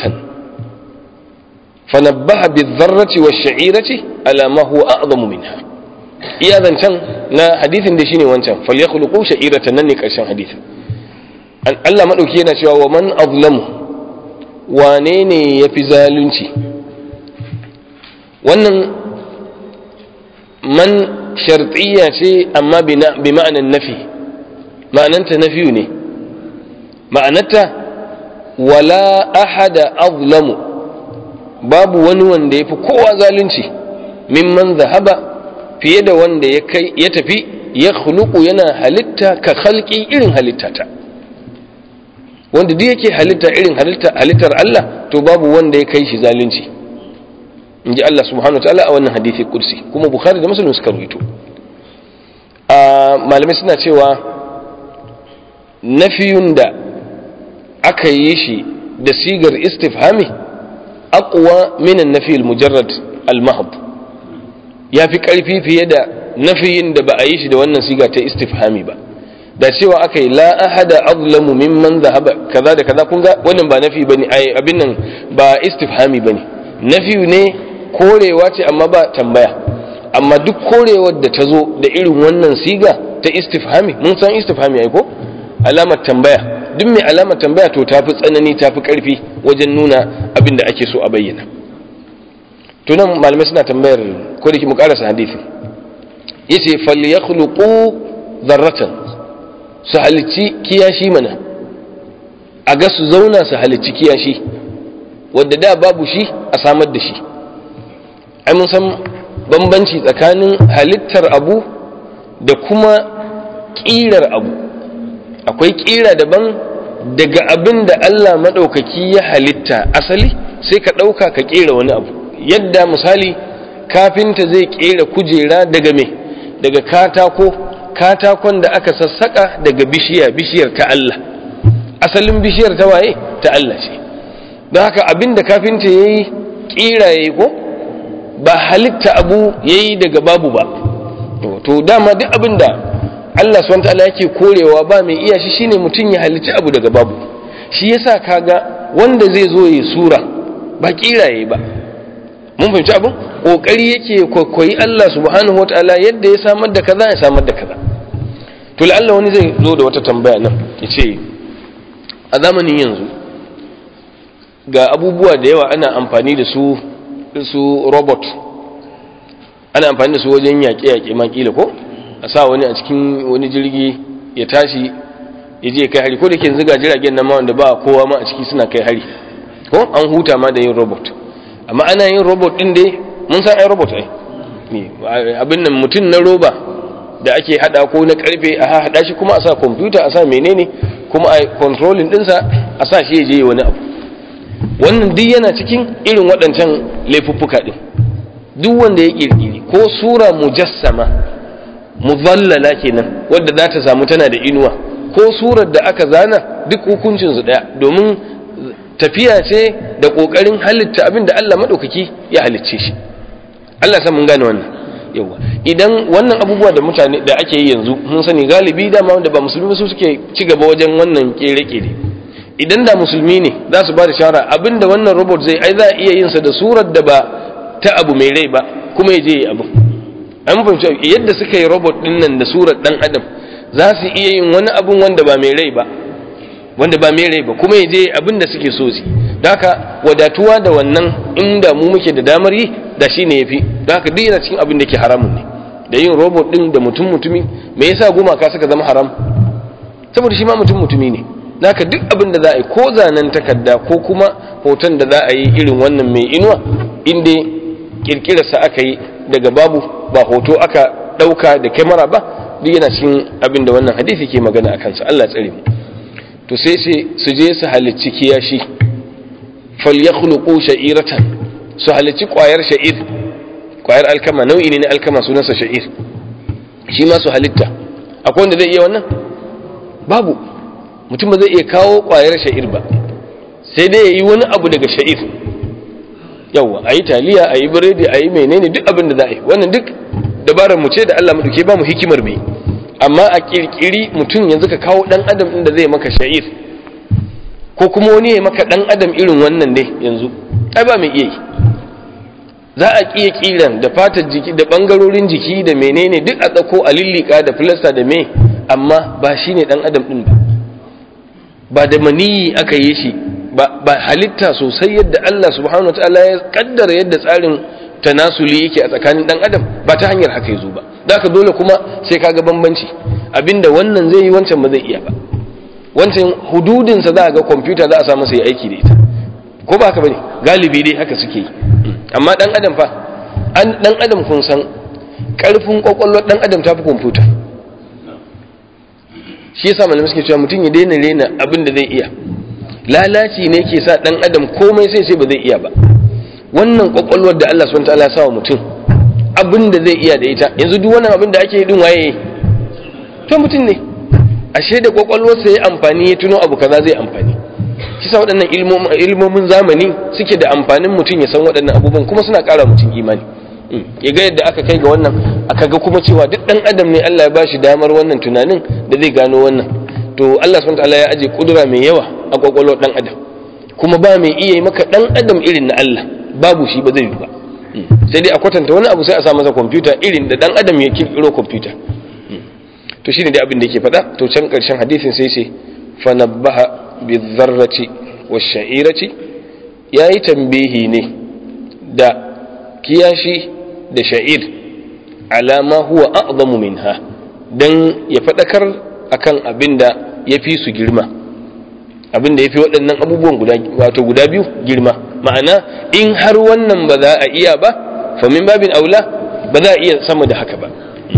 فنبه بالذرة والشعيرة على ما هو أعظم منها iya zancen na hadithin da shine wancan falyakhluqu sha'iratan nan ne karshen hadithin Allah madauki yana cewa wa man azlamu wane ne yafi zalunci wannan man shartiyya ce amma bi ma'anan nafi ma'ananta na fiyu ne ma'anarta wala ahada azlamu babu wani wanda ya fi kowa zalunci mimman zahaba fiye da wanda ya kai ya tafi ya khuluqu yana halitta ka khalqi irin halittata wanda duk yake halitta irin halitta halittar Allah to babu wanda ya kai shi zalunci in ji Allah subhanahu ta'ala a wannan hadisi kursi kuma bukhari da muslim suka rubuto a malamai suna cewa nafiyun da aka yi shi da sigar istifhami aqwa min an-nafi al-mujarrad al-mahd yafi karfi fiye da nafiyin da ba a yi shi da wannan siga ta istifhami ba da cewa aka yi la ahada azlamu mimman zahaba kaza da kaza kun ga wannan ba nafi bane ai abin nan ba istifhami bane nafi ne korewa ce amma ba tambaya amma duk korewar da ta zo da irin wannan siga ta istifhami mun san istifhami ai ko alamar tambaya duk mai alamar tambaya to tafi tsanani tafi karfi wajen nuna abin da ake so a bayyana to nan malamai suna tambayar ko da ki mu karasa hadisi yace falyakhluqu dharratan su halicci kiyashi mana a ga su zauna su halicci kiyashi wadda da babu shi a samar da shi ai mun san bambanci tsakanin halittar abu da kuma ƙirar abu akwai ƙira daban daga abin da Allah maɗaukaki ya halitta asali sai ka ɗauka ka ƙera wani abu yadda misali kafinta zai ƙera kujera daga me daga katako katakon da aka sassaka daga bishiya bishiyar ta Allah asalin bishiyar ta waye ta Allah ce don haka abin da kafinta ya yi ƙira ya yi ko ba halitta abu ya yi daga babu ba to dama duk abin da Allah swt yake korewa ba mai iya shi shine mutum ya halitta abu daga babu shi yasa kaga wanda zai zo ya sura ba ƙira ya yi ba mun fahimci abin ƙoƙari yake kwaikwayi Allah subhanahu wa ta'ala yadda ya samar da kaza ya samar da kaza to la'alla wani zai zo da wata tambaya nan ya ce a zamanin yanzu ga abubuwa da yawa ana amfani da su su robot ana amfani da su wajen yaƙe-yaƙe makila ko a sa wani a cikin wani jirgi ya tashi ya je kai hari ko da ke yanzu ga jiragen nan ma wanda ba kowa ma a ciki suna kai hari ko an huta ma da yin robot amma ana yin robot din dai mun san ai robot ai abin nan mutum na roba da ake hada ko na karfe a hada shi kuma a sa computer a sa menene kuma a controlling dinsa a sa shi ya je wani abu wannan duk yana cikin irin waɗancan laifuffuka din duk wanda ya kirkiri ko sura mujassama muzallala kenan wadda za ta samu tana da inuwa ko surar da aka zana duk hukuncin su daya domin tafiya ce da kokarin halitta abin da Allah madaukaki ya halicce shi Allah san mun gane wannan yawa idan wannan abubuwa da mutane da ake yi yanzu mun sani galibi dama wanda ba musulmi su suke ci gaba wajen wannan kere-kere idan da musulmi ne za su ba da shawara abinda wannan robot zai ai za a iya yin sa da surar da ba ta abu mai rai ba kuma ya je yi abu an fahimci yadda suka yi robot din nan da surar dan adam za su iya yin wani abun wanda ba mai rai ba wanda ba mai rai ba kuma ya je abin da suke so su da haka wadatuwa da wannan inda mu muke da damar yi da shi ne ya fi da haka duk yana cikin abin da ke haramun ne da yin robot din da mutum mutumi me yasa gumaka suka zama haram saboda shi ma mutum mutumi ne da haka duk abin da za a yi ko zanen takarda ko kuma hoton da za a yi irin wannan mai inuwa inda kirkirarsa aka yi daga babu ba hoto aka ɗauka da kyamara ba duk yana cikin abin da wannan hadisi ke magana a kansa Allah tsare mu to sai ce su je su halicci kiyashi falyakhluqu sha'iratan su halicci kwayar sha'ir kwayar alkama nau'i ne na alkama sunansa sha'ir shi ma su halitta akwai wanda zai iya wannan babu mutum ba zai iya kawo kwayar sha'ir ba sai dai yayi wani abu daga sha'ir yawa ayi taliya ayi biredi ayi menene duk abin da za a yi wannan duk dabarar mu ce da Allah mu duke ba mu hikimar mai amma a kirkiri mutum yanzu ka kawo dan adam din da zai maka sha'ir ko kuma wani ya maka dan adam irin wannan dai yanzu ai ba mai iya yi za a kiya kiran da fatar jiki da bangarorin jiki da menene duk a tsako a lillika da filasta da me amma ba shine dan adam din ba ba da maniyi aka yi shi ba halitta sosai yadda Allah subhanahu wataala ya kaddara yadda tsarin tanasuli yake a tsakanin dan adam ba ta hanyar haka yazo ba da ka dole kuma sai kaga bambanci abinda wannan zai yi wancan ba zai iya ba wancan hududinsa za a ga kwamfuta za a samu sai aiki da ita ko ba haka bane galibi dai haka suke yi amma dan adam fa an dan adam kun san karfin kwakwalwar dan adam tafi kwamfuta shi yasa malamai suke cewa mutum ya daina rena abin da zai iya lalaci ne ke sa dan adam komai sai sai ba zai iya ba wannan kwakwalwar da Allah subhanahu wataala ya sa wa mutum abin da zai iya da ita yanzu duk wannan abin da ake yi din waye to mutum ne ashe da kwakwalwarsa ya amfani ya tuno abu kaza zai amfani kisa waɗannan ilmomin zamani suke da amfanin mutum ya san waɗannan abubuwan kuma suna ƙara mutum imani ya ga yadda aka kai ga wannan aka ga kuma cewa duk ɗan adam ne Allah ya ba shi damar wannan tunanin da zai gano wannan to Allah subhanahu wataala ya aje kudura mai yawa a kwakwalwar ɗan adam kuma ba mai iya yi maka ɗan adam irin na Allah babu shi ba zai yi ba sai dai a kwatanta wani abu sai a sa masa kwamfuta irin da ɗan adam ya kirkiro kwamfuta to shine dai abin da yake faɗa to can ƙarshen hadisin sai ce fa nabbaha bizarrati washa'irati yayi tambihi ne da kiyashi da sha'ir alama huwa a'zamu minha dan ya fadakar akan abinda yafi su girma abinda yafi waɗannan abubuwan guda wato guda biyu girma ma'ana in har wannan ba za a iya ba fa min babin aula ba za a iya sama da haka ba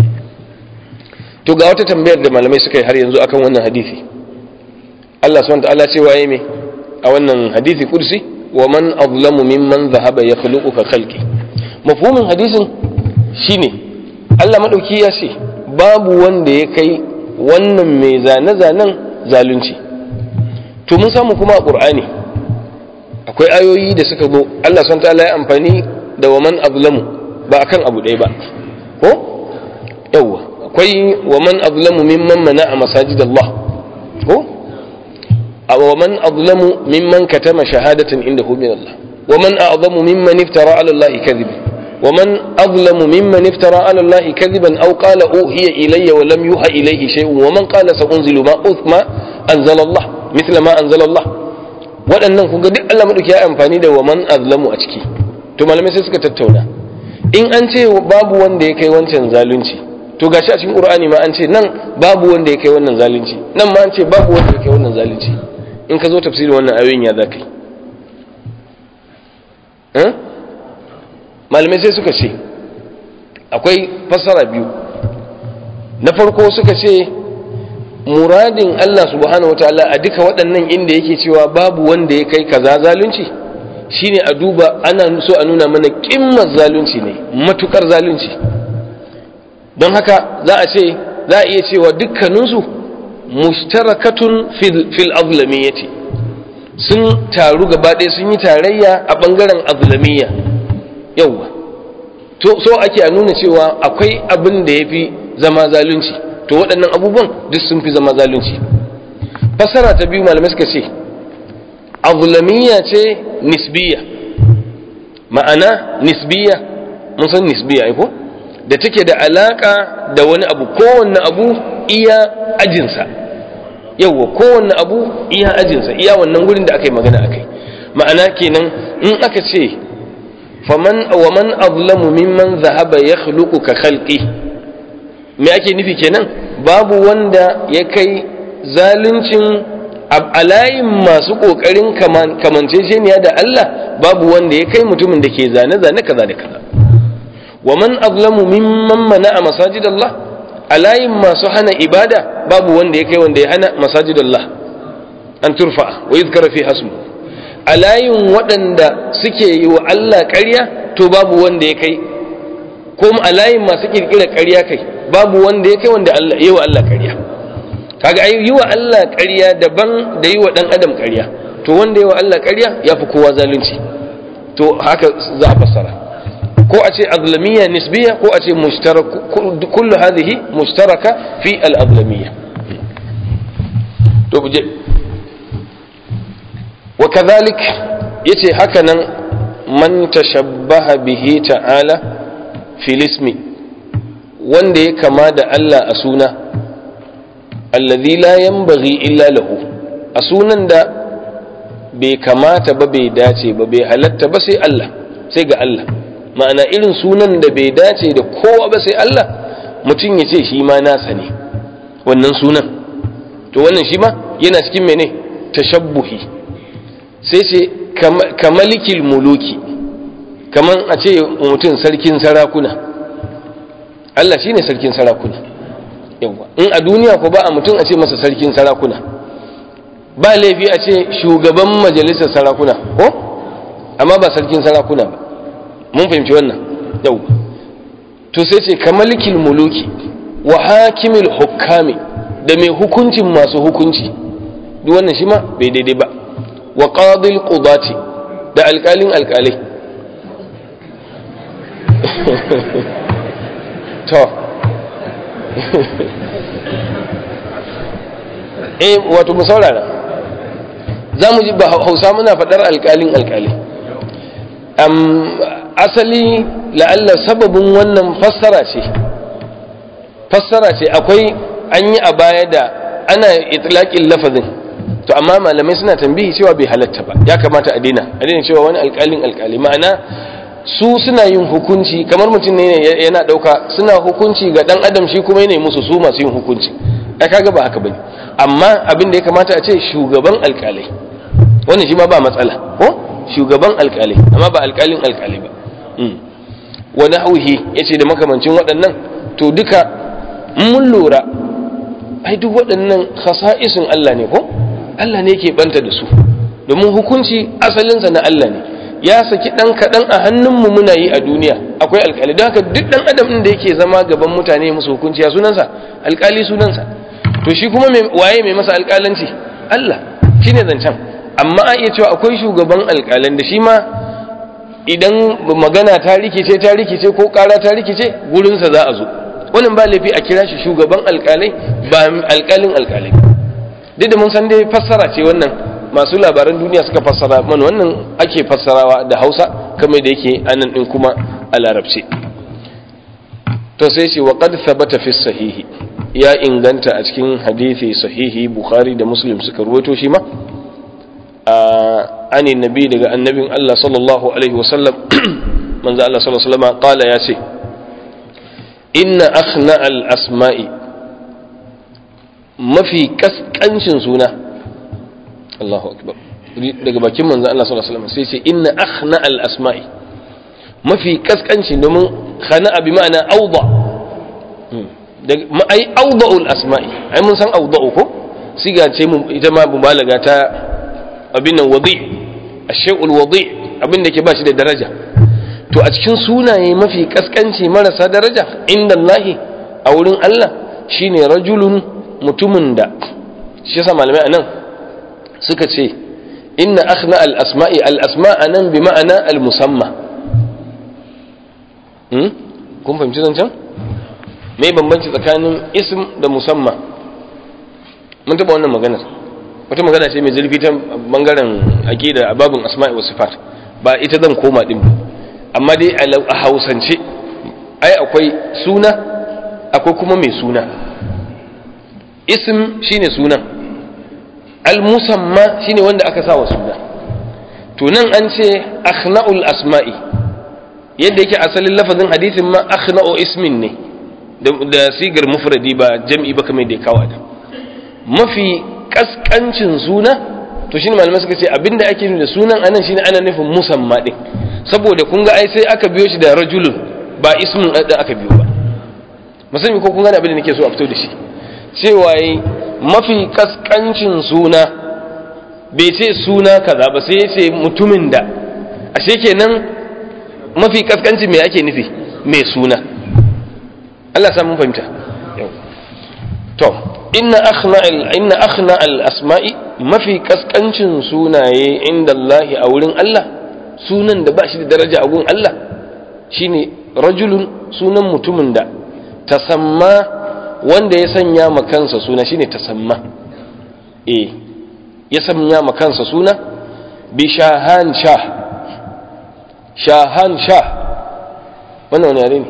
to ga wata tambayar da malamai suka yi har yanzu akan wannan hadisi Allah subhanahu wa ta'ala ce waye me a wannan hadisi kursi wa man azlamu mimman zahaba yakhluqu ka khalqi mafhumin hadisin shine Allah madauki ya ce babu wanda ya kai wannan mai zane zanen zalunci to mun samu kuma a qur'ani akwai ayoyi da suka zo Allah subhanahu wa ta'ala ya amfani da wa man azlamu ba akan abu ɗaya ba ko yawwa akwai wa man azlamu mimman mana'a masajidallah ko ومن أظلم ممن كتم شهادة عنده من الله ومن أعظم ممن افترى على الله كذبا ومن أظلم ممن افترى على الله كذبا أو قال أوهي إلي ولم يوحى إليه شيء ومن قال سأنزل ما ما أنزل الله مثل ما أنزل الله waɗannan kun ga duk Allah madauki ya amfani da waman azlamu a ciki to malamai sai suka tattauna in an ce babu wanda ya kai wancan zalunci to gashi a cikin Qur'ani ma an ce nan babu wanda ya kai wannan zalunci nan ma an ce babu wanda ya kai wannan zalunci in ka zo tafsirin wannan ayoyin ya za ka yi malamai sai suka ce akwai fassara biyu na farko suka ce muradin Allah subhanahu wataala a duka waɗannan inda yake cewa babu wanda ya kai kaza zalunci shine a duba ana so a nuna mana kimmar zalunci ne matukar zalunci don haka za a ce za a iya cewa dukkaninsu mushtarakatun fil azlamiyyati sun taru gaba ɗaya sun yi tarayya a ɓangaren azlamiyya yauwa to so ake a nuna cewa akwai abin da ya fi zama zalunci to waɗannan abubuwan duk sun fi zama zalunci fasara ta biyu malamai suka ce azlamiyya ce nisbiya ma'ana nisbiya mun san nisbiya ko da take da alaka da wani abu kowanne abu iya ajinsa yauwa kowanne abu iya ajinsa iya wannan gurin da aka yi magana akai ma'ana kenan in aka ce faman wa man azlamu mimman zahaba yakhluqu ka khalqi me ake nufi kenan babu wanda ya kai zaluncin a layin masu kokarin kamanceceniya da Allah babu wanda ya kai mutumin da ke zane-zane kaza da kaza wa man azlamu mimman mana'a masajidallah a layin masu hana ibada babu wanda ya kai wanda ya hana masajidallah an turfa wa yuzkara fi hasmu a layin waɗanda suke yi wa Allah ƙarya to babu wanda ya kai ko a layin masu kirkira ƙarya kai babu wanda ya kai wanda Allah yi wa Allah ƙarya kaga ai yi wa Allah ƙarya daban da yi wa ɗan adam ƙarya to wanda yi wa Allah ƙarya ya fi kowa zalunci to haka za a fassara ko a ce azlamiyya nisbiya ko a ce kullu hadhihi mushtaraka fi al-azlamiyya to buje wa kadhalik yace haka nan man tashabbaha bihi ta'ala fil ismi wanda ya kama da Allah a suna allazi la yanbaghi illa lahu a sunan da bai kamata ba bai dace ba bai halatta ba sai Allah sai ga Allah ma'ana irin sunan da bai dace da kowa ba sai Allah mutum ya ce shi ma nasa ne wannan sunan to wannan shi ma yana cikin mene tashabbuhi sai ce kamalikil muluki kaman a ce mutum sarkin sarakuna Allah shine sarkin sarakuna yawa in a duniya ko ba a mutum a ce masa sarkin sarakuna ba laifi a ce shugaban majalisar sarakuna ko amma ba sarkin sarakuna ba mun fahimci wannan yau to sai ce kamalikil muluki wa hakimil hukami da mai hukuncin masu hukunci duk wannan shi ma bai daidai ba wa qadil qudati da alƙalin alƙalai to eh wato mu saurara za mu ji ba hausa muna faɗar alƙalin alƙalai asali la'alla sababin wannan fassara ce fassara ce akwai an yi a baya da ana itlaƙin lafazin to amma malamai suna tambihi cewa bai halatta ba ya kamata a daina a daina cewa wani alƙalin alƙali ma'ana su suna yin hukunci kamar mutum ne yana ɗauka suna hukunci ga ɗan adam shi kuma yana musu su masu yin hukunci ai kaga ba haka bane amma abin da ya kamata a ce shugaban alƙalai wannan shi ma ba matsala ko shugaban alƙalai amma ba alƙalin alƙalai ba wani hauhi ya ce da makamancin waɗannan to duka mun lura ai duk waɗannan khasa'isin Allah ne ko Allah ne ke banta da su domin hukunci asalinsa na Allah ne ya saki ɗan kaɗan a hannunmu muna yi a duniya akwai alƙali don haka duk ɗan adam ɗin da yake zama gaban mutane musu hukunci ya sunansa alƙali sunansa to shi kuma waye mai masa alƙalanci Allah shine zancen amma a iya cewa akwai shugaban alƙalan da shi ma idan magana ta rikice ta rikice ko ƙara ta rikice gurinsa za a zo wannan ba laifi a kira shi shugaban alƙalai ba alƙalin alƙalai duk da mun san dai fassara ce wannan masu labaran duniya suka fassara mana wannan ake fassarawa da hausa kamar da yake anan din kuma a larabci to sai ce wa qad thabata fi sahihi ya inganta a cikin hadisi sahihi bukhari da muslim suka ruwaito shi ma ani nabi daga annabin Allah sallallahu alaihi wasallam manzo Allah sallallahu alaihi wasallam qala ya ce inna akhna al asma'i mafi kaskancin suna Allahu akbar daga bakin manzo Allah sallallahu alaihi wasallam sai ce inna akhna al asma'i mafi kaskanci domin khana bi ma'ana awda ai awda'ul asma'i ai mun san awda'u ko siga ce mu ita ma mubalaga ta abin nan wadi ashay'ul wadi abin da ke ba shi da daraja to a cikin sunaye mafi kaskanci marasa daraja inda Allah a wurin Allah shine rajulun mutumin da shi yasa malamai anan suka ce inna akhna al asma'i al asma anan bi ma'ana al musamma hmm kun fahimci zancen me bambanci tsakanin ism da musamma mun taba wannan maganar wata magana ce mai zurfi ta bangaren aqida a babin asma'i wa sifat ba ita zan koma din ba amma dai a hausance ai akwai suna akwai kuma mai suna ism shine sunan al-musamma shine wanda aka sa wa suna to nan an ce akhna'ul asma'i yadda yake asalin lafazin hadisin ma akhna'u ismin ne da sigar mufradi ba jam'i ba kamar da ya kawo da mafi kaskancin suna to shine malamai suka ce abinda ake nufi da sunan anan shine ana nufin musamma din saboda kun ga ai sai aka biyo shi da rajulun ba ismin da aka biyo ba musamman ko kun gane abin da nake so a fito da shi cewa yi mafi kaskancin suna bai ce suna kaza ba sai ya ce mutumin da ashe kenan mafi kaskancin me ake nufi mai suna Allah sa mun fahimta to inna akhna al inna akhna al asma'i mafi kaskancin sunaye inda Allah a wurin Allah sunan da ba shi da daraja a gun Allah shine rajulun sunan mutumin da tasamma wanda ya sanya ma kansa suna shine tasamma eh ya sanya ma kansa suna bi shahan shah shahan shah wannan wani yare ne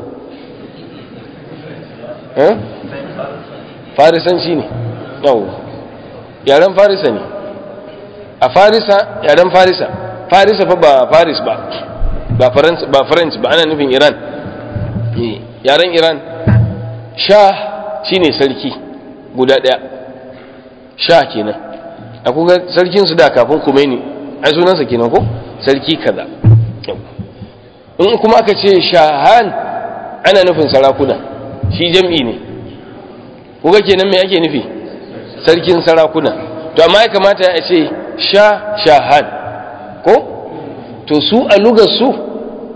eh farisanci ne yau yaren farisa ne a farisa yaren farisa farisa fa ba faris ba ba french ba french ba ana nufin iran yaren iran shah shine sarki guda daya shah kenan a kuga sarkin su da kafin kumeni ai sunansa kenan ko sarki kaza in kuma aka ce shahan ana nufin sarakuna shi jam'i ne kuga kenan me ake nufi sarkin sarakuna to amma ya kamata ya ce sha shahan ko to su a lugar su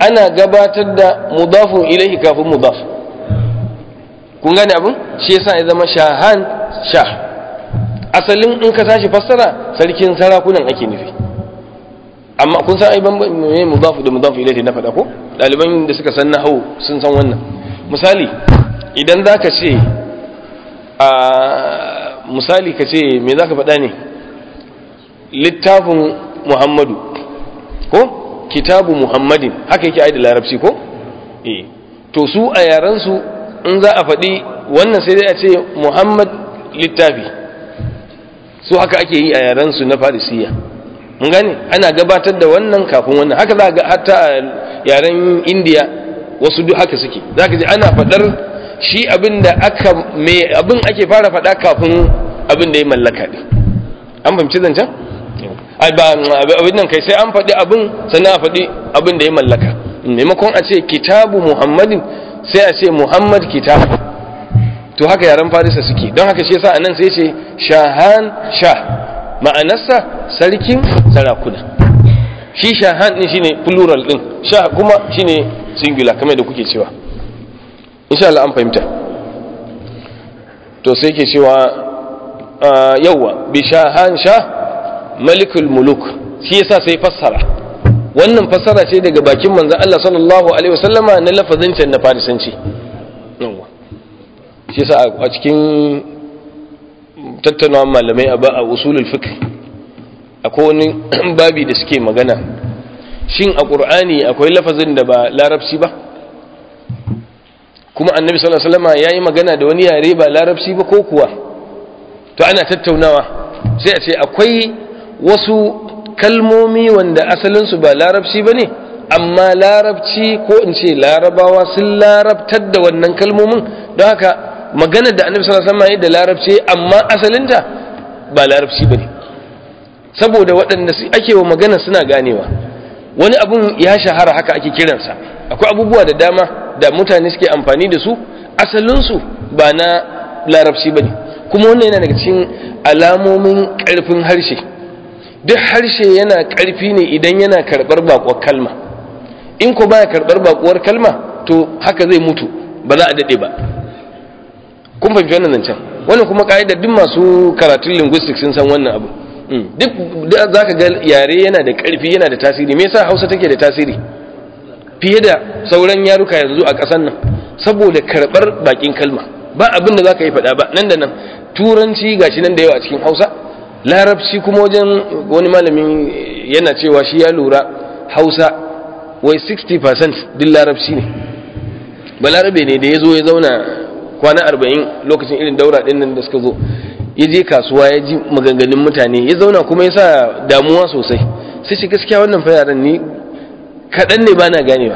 ana gabatar da mudafun ilaihi kafin mudaf kun gane abin shi yasa ya zama shahan shah asalin in ka tashi fassara sarkin sarakunan ake nufi amma kun san ai bambanci me mudafu da mudafu ilaihi na faɗa ko ɗaliban da suka san nahwu sun san wannan misali idan zaka ce a misali ka ce me zaka faɗa ne littafin Muhammadu ko kitabu Muhammadin haka yake ai da larabci ko eh to su a yaran su in za a faɗi wannan sai dai a ce Muhammad littafi su haka ake yi a yaran su na Farisiya mun gane ana gabatar da wannan kafin wannan haka za ga hatta a yaren indiya wasu duk haka suke za ka ji ana faɗar shi abin da aka me abin ake fara faɗa kafin abin da ya mallaka ɗin an fahimci zancen abin nan kai sai an faɗi abin sannan a faɗi abin da ya mallaka maimakon a ce kitabu muhammadin sai a ce muhammad kitab to haka yaren farisa suke don haka shi yasa anan sai ce shahan shah ma'anarsa sarkin sarakuna shi shahan din shine plural din sha kuma shine singular kamar da kuke cewa insha Allah an fahimta to sai ke cewa yawa bi shahan sha malikul muluk shi yasa sai fassara wannan fassara ce daga bakin manzon Allah sallallahu alaihi wasallama na lafazin can na farisanci yawa shi yasa a cikin tattaunawa malamai a usulul fiqh akwai wani babi da suke magana shin a qur'ani akwai lafazin da ba larabci ba kuma annabi sallallahu alaihi wasallam yayi magana da wani yare ba larabci ba ko kuwa to ana tattaunawa sai a ce akwai wasu kalmomi wanda asalin su ba larabci bane amma larabci ko in ce larabawa sun larabtar da wannan kalmomin don haka maganar da annabi sallallahu alaihi wasallam da larabci amma asalinta ba larabci bane saboda waɗanda ake wa magana suna ganewa wani abun ya shahara haka ake kiransa akwai abubuwa da dama da mutane suke amfani da su asalinsu ba na larabci bane kuma wannan yana daga cikin alamomin ƙarfin harshe duk harshe yana ƙarfi ne idan yana karɓar baƙuwar kalma in ko baya karɓar baƙuwar kalma to haka zai mutu ba za a daɗe ba kun fahimci wannan zancen wannan kuma ka'idar duk masu karatun linguistics sun san wannan abu duk za ka ga yare yana da ƙarfi yana da tasiri me yasa hausa take da tasiri fiye da sauran yaruka yanzu a ƙasar nan saboda karɓar bakin kalma ba abin da za ka yi faɗa ba nan da nan turanci gashi nan da yawa a cikin hausa larabci kuma wajen wani malamin yana cewa shi ya lura hausa wai 60% duk larabci ne balarabe ne da ya zo ya zauna kwana arba'in lokacin irin daura ɗin nan da suka zo ya je kasuwa ya ji maganganun mutane ya zauna kuma ya sa damuwa sosai sai ce gaskiya wannan fa yaran ni kaɗan ne ba na ganewa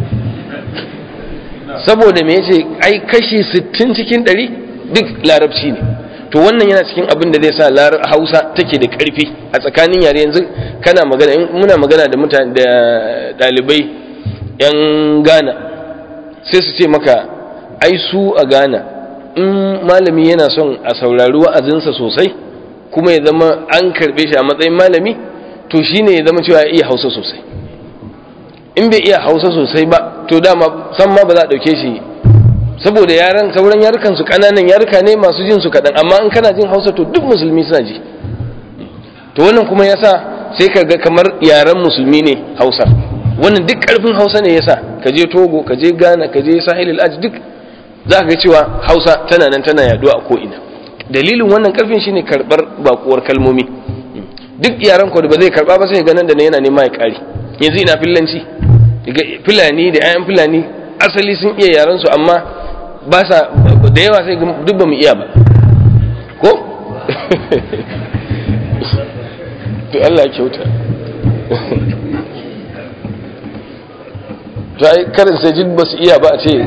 saboda me yace ai kashi 60 cikin 100 duk larabci ne to wannan yana cikin abin da zai sa hausa take da ƙarfi a tsakanin yare yanzu kana magana muna magana da mutane da ɗalibai 'yan ghana sai su ce maka ai su a ghana in malami yana son a saurari wa'azinsa sosai kuma ya zama an karbe shi a matsayin malami to shine ya zama cewa ya iya hausa sosai in bai iya hausa sosai ba to dama san ma ba za a dauke shi saboda yaran sauran yarukan su kananan yaruka ne masu jin su kadan amma in kana jin hausa to duk musulmi suna ji to wannan kuma yasa sai ka ga kamar yaran musulmi ne hausa wannan duk karfin hausa ne yasa ka je togo ka je ghana ka je sahil al duk za ka ga cewa hausa tana nan tana yaduwa a ko'ina dalilin wannan karfin shine karbar bakuwar kalmomi duk yaran ko da ba zai karba ba sai ga nan da yana nema ya kare yanzu ina fillanci filani da ayan filani asali sun iya yaran su amma ba sa da yawa sai duk ba mu iya ba ko to Allah ya kyauta to ai karin sai jin ba su iya ba a ce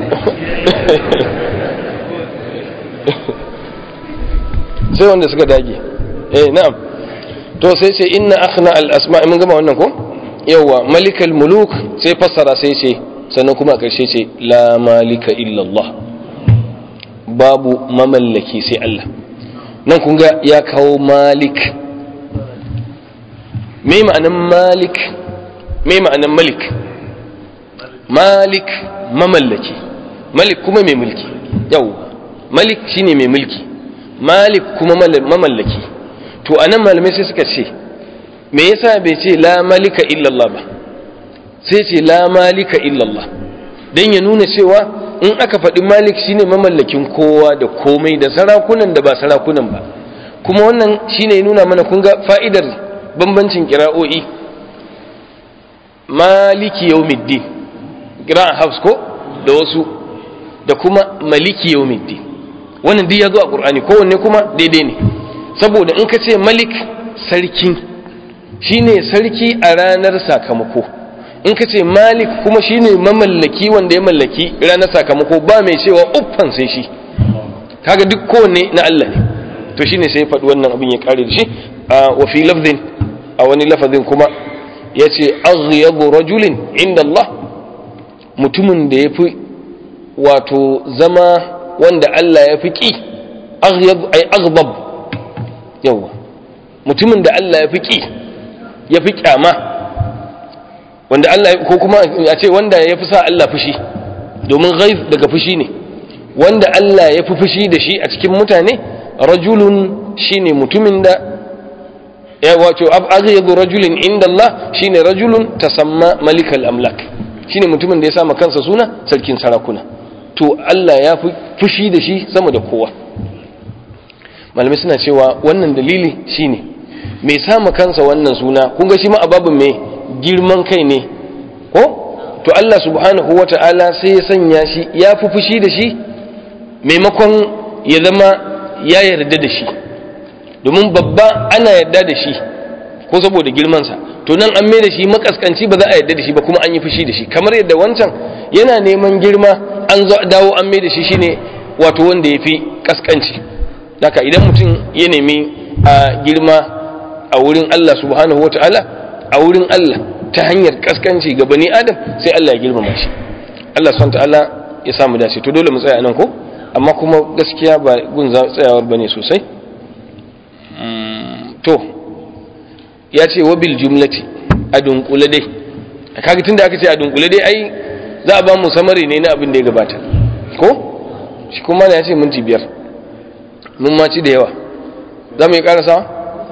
sai wanda suka dage eh na'am to sai ce inna akhna al asma mun gama wannan ko yawa malikal muluk sai fassara sai ce sannan kuma a ƙarshe ce la malika illa Allah babu mamallaki sai Allah nan kun ga ya kawo malik me ma'anan malik me ma'anan malik malik mamallaki malik kuma mai mulki yau malik shine mai mulki malik kuma mamallaki to anan malamai sai suka ce me yasa bai ce la malika illallah ba sai ce la malika illallah dan ya nuna cewa in aka faɗi malik shine mamallakin kowa da komai da sarakunan da ba sarakunan ba kuma wannan shine ya nuna mana kun ga fa'idar bambancin kira'o'i maliki yawmiddin kira'an hafs ko da wasu da kuma maliki yawmiddin wannan duk ya zo a qur'ani kowanne kuma daidai ne saboda in ka ce malik sarki shine sarki a ranar sakamako in ka ce malik kuma shine mamallaki wanda ya mallaki ranar sakamako ba mai cewa uffan sai shi kaga duk kowanne na Allah ne to shine sai ya faɗi wannan abin ya kare da shi wa fi lafzin a wani lafazin kuma ya ce aghyabu rajulin inda Allah mutumin da ya fi wato zama wanda Allah ya fi ƙi aghyab ay aghdab yawa mutumin da Allah ya fi ƙi ya fi kyama wanda Allah ko kuma a ce wanda ya fi sa Allah fushi domin ghaib daga fushi ne wanda Allah ya fi fushi da shi a cikin mutane rajulun shine mutumin da ya wato aghyadu rajulin inda Allah shine rajulun tasamma malikal amlak shine mutumin da ya sama kansa suna sarkin sarakuna to Allah ya fi fushi da shi sama da kowa malamai suna cewa wannan dalili shine mai sama kansa wannan suna kun ga shi ma ababin mai girman kai ne ko to Allah subhanahu wata'ala sai ya sanya shi ya fi fushi da shi maimakon ya zama ya yarda da shi domin babba ana yarda da shi ko saboda girmansa to nan an mai da shi makaskanci ba za a yarda da shi ba kuma an yi fushi da shi kamar yadda wancan yana neman girma an dawo an mai da shi shine wato wanda ya fi kaskanci haka idan mutum ya nemi a girma a wurin Allah subhanahu wata'ala a wurin Allah ta hanyar kaskanci ga bani adam sai Allah ya girmama shi Allah subhanahu wata'ala ya samu dace to dole mu tsaya nan ko amma kuma gaskiya ba gun tsayawar bane sosai to ya ce wabil jumlati a dunkule dai kaga tunda aka ce a dunkule dai ai za a ba mu samari ne na abin da ya gabata ko shi kuma ya ce minti biyar mun ma ci da yawa za mu yi karasa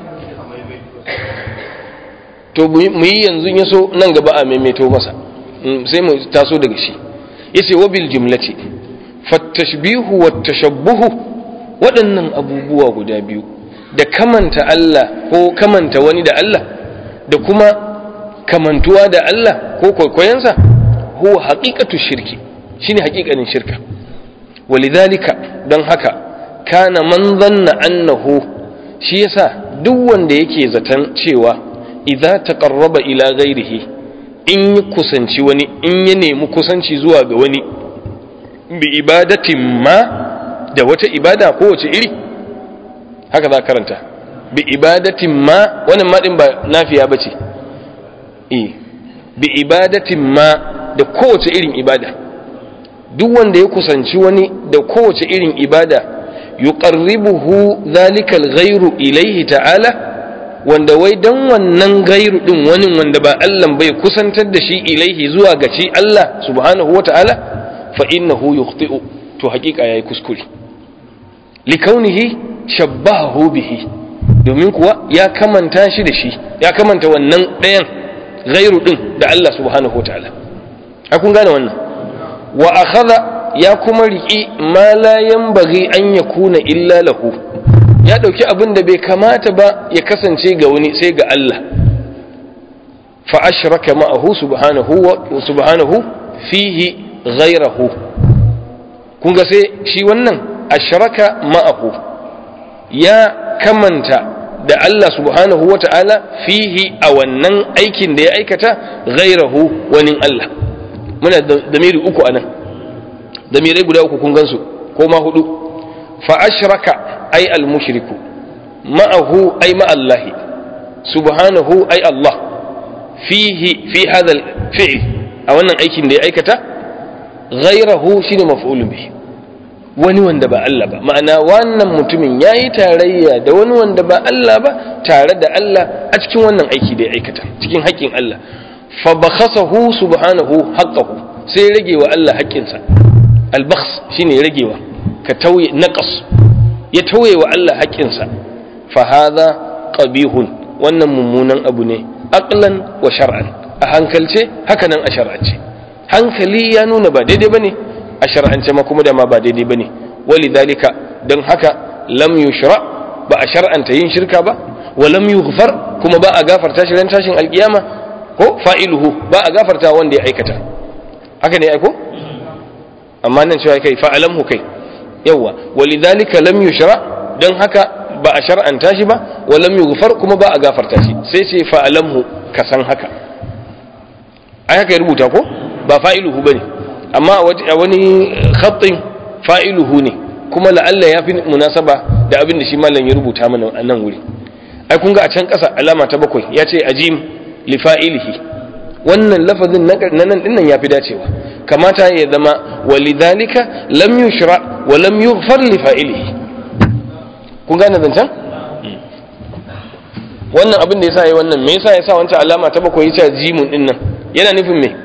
to mu yi yanzu ya so nan gaba a maimaito masa sai mu taso daga shi ya ce wabil jumlati fattashbihu wa tashabbuhu waɗannan abubuwa guda biyu da kamanta Allah ko kamanta wani da Allah da kuma kamantuwa da Allah ko kwaikwayonsa huwa haƙiƙatu shirki shine haƙiƙanin shirka walidhalika don haka kana man zanna annahu shi yasa duk wanda yake zaton cewa idza taqarraba ila ghairihi in yi kusanci wani in ya nemi kusanci zuwa ga wani bi ibadatin ma da wata ibada ko wace iri haka za karanta bi ibadatin ma wannan ma din ba nafiya bace eh bi ibadatin ma da kowace irin ibada duk wanda ya kusanci wani da kowace irin ibada yuqarribuhu zalikal ghairu ilaihi ta'ala wanda wai dan wannan gairu din wani wanda ba Allah bai kusantar da shi ilaihi zuwa ga shi Allah subhanahu wata'ala fa innahu yukhti'u to hakika yayi kuskure likaunihi shabbahu bihi domin kuwa ya kamanta shi da shi ya kamanta wannan ɗayan gairu din da Allah subhanahu wata'ala kun gane wannan wa akhadha ya kuma riki ma la yanbaghi an yakuna illa lahu ya dauki abin da bai kamata ba ya kasance ga wani sai ga Allah fa ashraka ma'ahu subhanahu wa subhanahu fihi ghayrahu kun ga sai shi wannan ashraka ma'ahu ya kamanta da Allah subhanahu wa ta'ala fihi a wannan aikin da ya aikata ghayrahu wani Allah muna damiri uku anan damirai guda uku kun gansu ko ma hudu fa ashraka ay al mushriku ma'ahu ay ma Allah subhanahu ay Allah fihi fi hadha al fi'l a wannan aikin da ya aikata ghayrahu shine maf'ulun bihi wani wanda ba Allah ba ma'ana wannan mutumin yayi tarayya da wani wanda ba Allah ba tare da Allah a cikin wannan aiki da ya aikata cikin haƙƙin Allah fa bakhasahu subhanahu haqqahu sai rage wa Allah haƙƙinsa albakhs shine ragewa ka tauye naqas ya tauye wa Allah haƙƙinsa fa hadha qabihun wannan mummunan abu ne aqlan wa shar'an a hankalce haka nan a shar'ance hankali ya nuna ba daidai bane a shar'ance ma kuma da ma ba daidai bane walidhalika dan haka lam yushra ba a shar'anta yin shirka ba wa lam yughfar kuma ba a gafarta shi ran tashin alkiyama ko fa'iluhu ba a gafarta wanda ya aikata haka ne aiko amma nan cewa kai fa'alamhu kai yawa walidhalika lam yushra dan haka ba a shar'anta shi ba wa lam yughfar kuma ba a gafarta shi sai ce fa'alamhu ka san haka ai haka ya rubuta ko ba fa'iluhu bane amma a wani khatin fa'iluhu ne kuma la'alla ya fi munasaba da abin da shi malam ya rubuta mana a nan wuri ai kun ga a can ƙasa alama ta bakwai ya ce ajim li fa'ilihi wannan lafazin na nan dinnan ya fi dacewa kamata ya zama walidhalika lam yushra wa lam yughfar li fa'ilihi kun gane zancen wannan abin da yasa yayi wannan me yasa yasa wancan alama ta bakwai yace jimun dinnan yana nufin me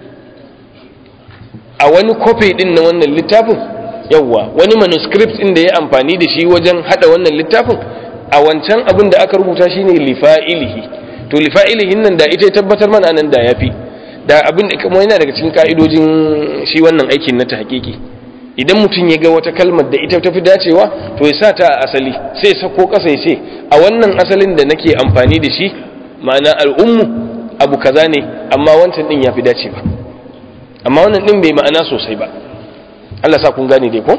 a wani copy din na wannan littafin yawwa wani manuscript din da ya amfani da shi wajen hada wannan littafin a wancan abin da aka rubuta shine lifa'ilihi to lifa'ilihin nan da ita ya tabbatar mana nan da yafi da abin da kuma yana daga cikin ka'idojin shi wannan aikin na ta hakiki idan mutum ya ga wata kalmar da ita tafi dacewa to ya sa ta a asali sai sako kasa ya ce a wannan asalin da nake amfani da shi ma'ana al'ummu abu kaza ne amma wancan din yafi dacewa amma wannan din bai ma'ana sosai ba Allah sa kun gane dai ko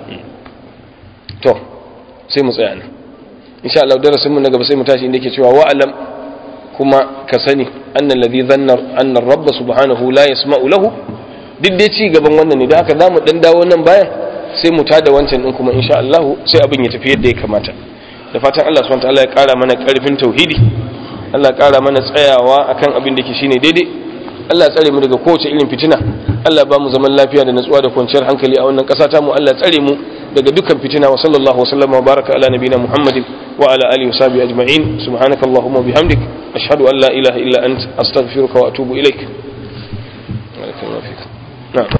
to sai mu tsaya nan insha Allah darasin mu na gaba sai mu tashi inda yake cewa wa'alam kuma ka sani annal ladhi dhanna anna ar-rabb subhanahu la yasma'u lahu duk dai ci gaban wannan ne da haka zamu dan dawo nan bayan sai mu tada wancan din kuma insha Allah sai abin ya tafi yadda ya kamata da fatan Allah subhanahu wa ta'ala ya kara mana karfin tauhidi Allah ya kara mana tsayawa akan abin da ke shine daidai Allah ya tsare mu daga kowace irin fitina Allah ba mu zaman lafiya da natsuwa da kwanciyar hankali a wannan ƙasa ta mu Allah ya tsare mu daga dukkan fitina wa sallallahu wasallama wa baraka ala nabina Muhammadin wa ala alihi wa sahbihi ajma'in subhanaka allahumma bihamdik ashhadu an la ilaha illa ant astaghfiruka wa atubu ilaik na'am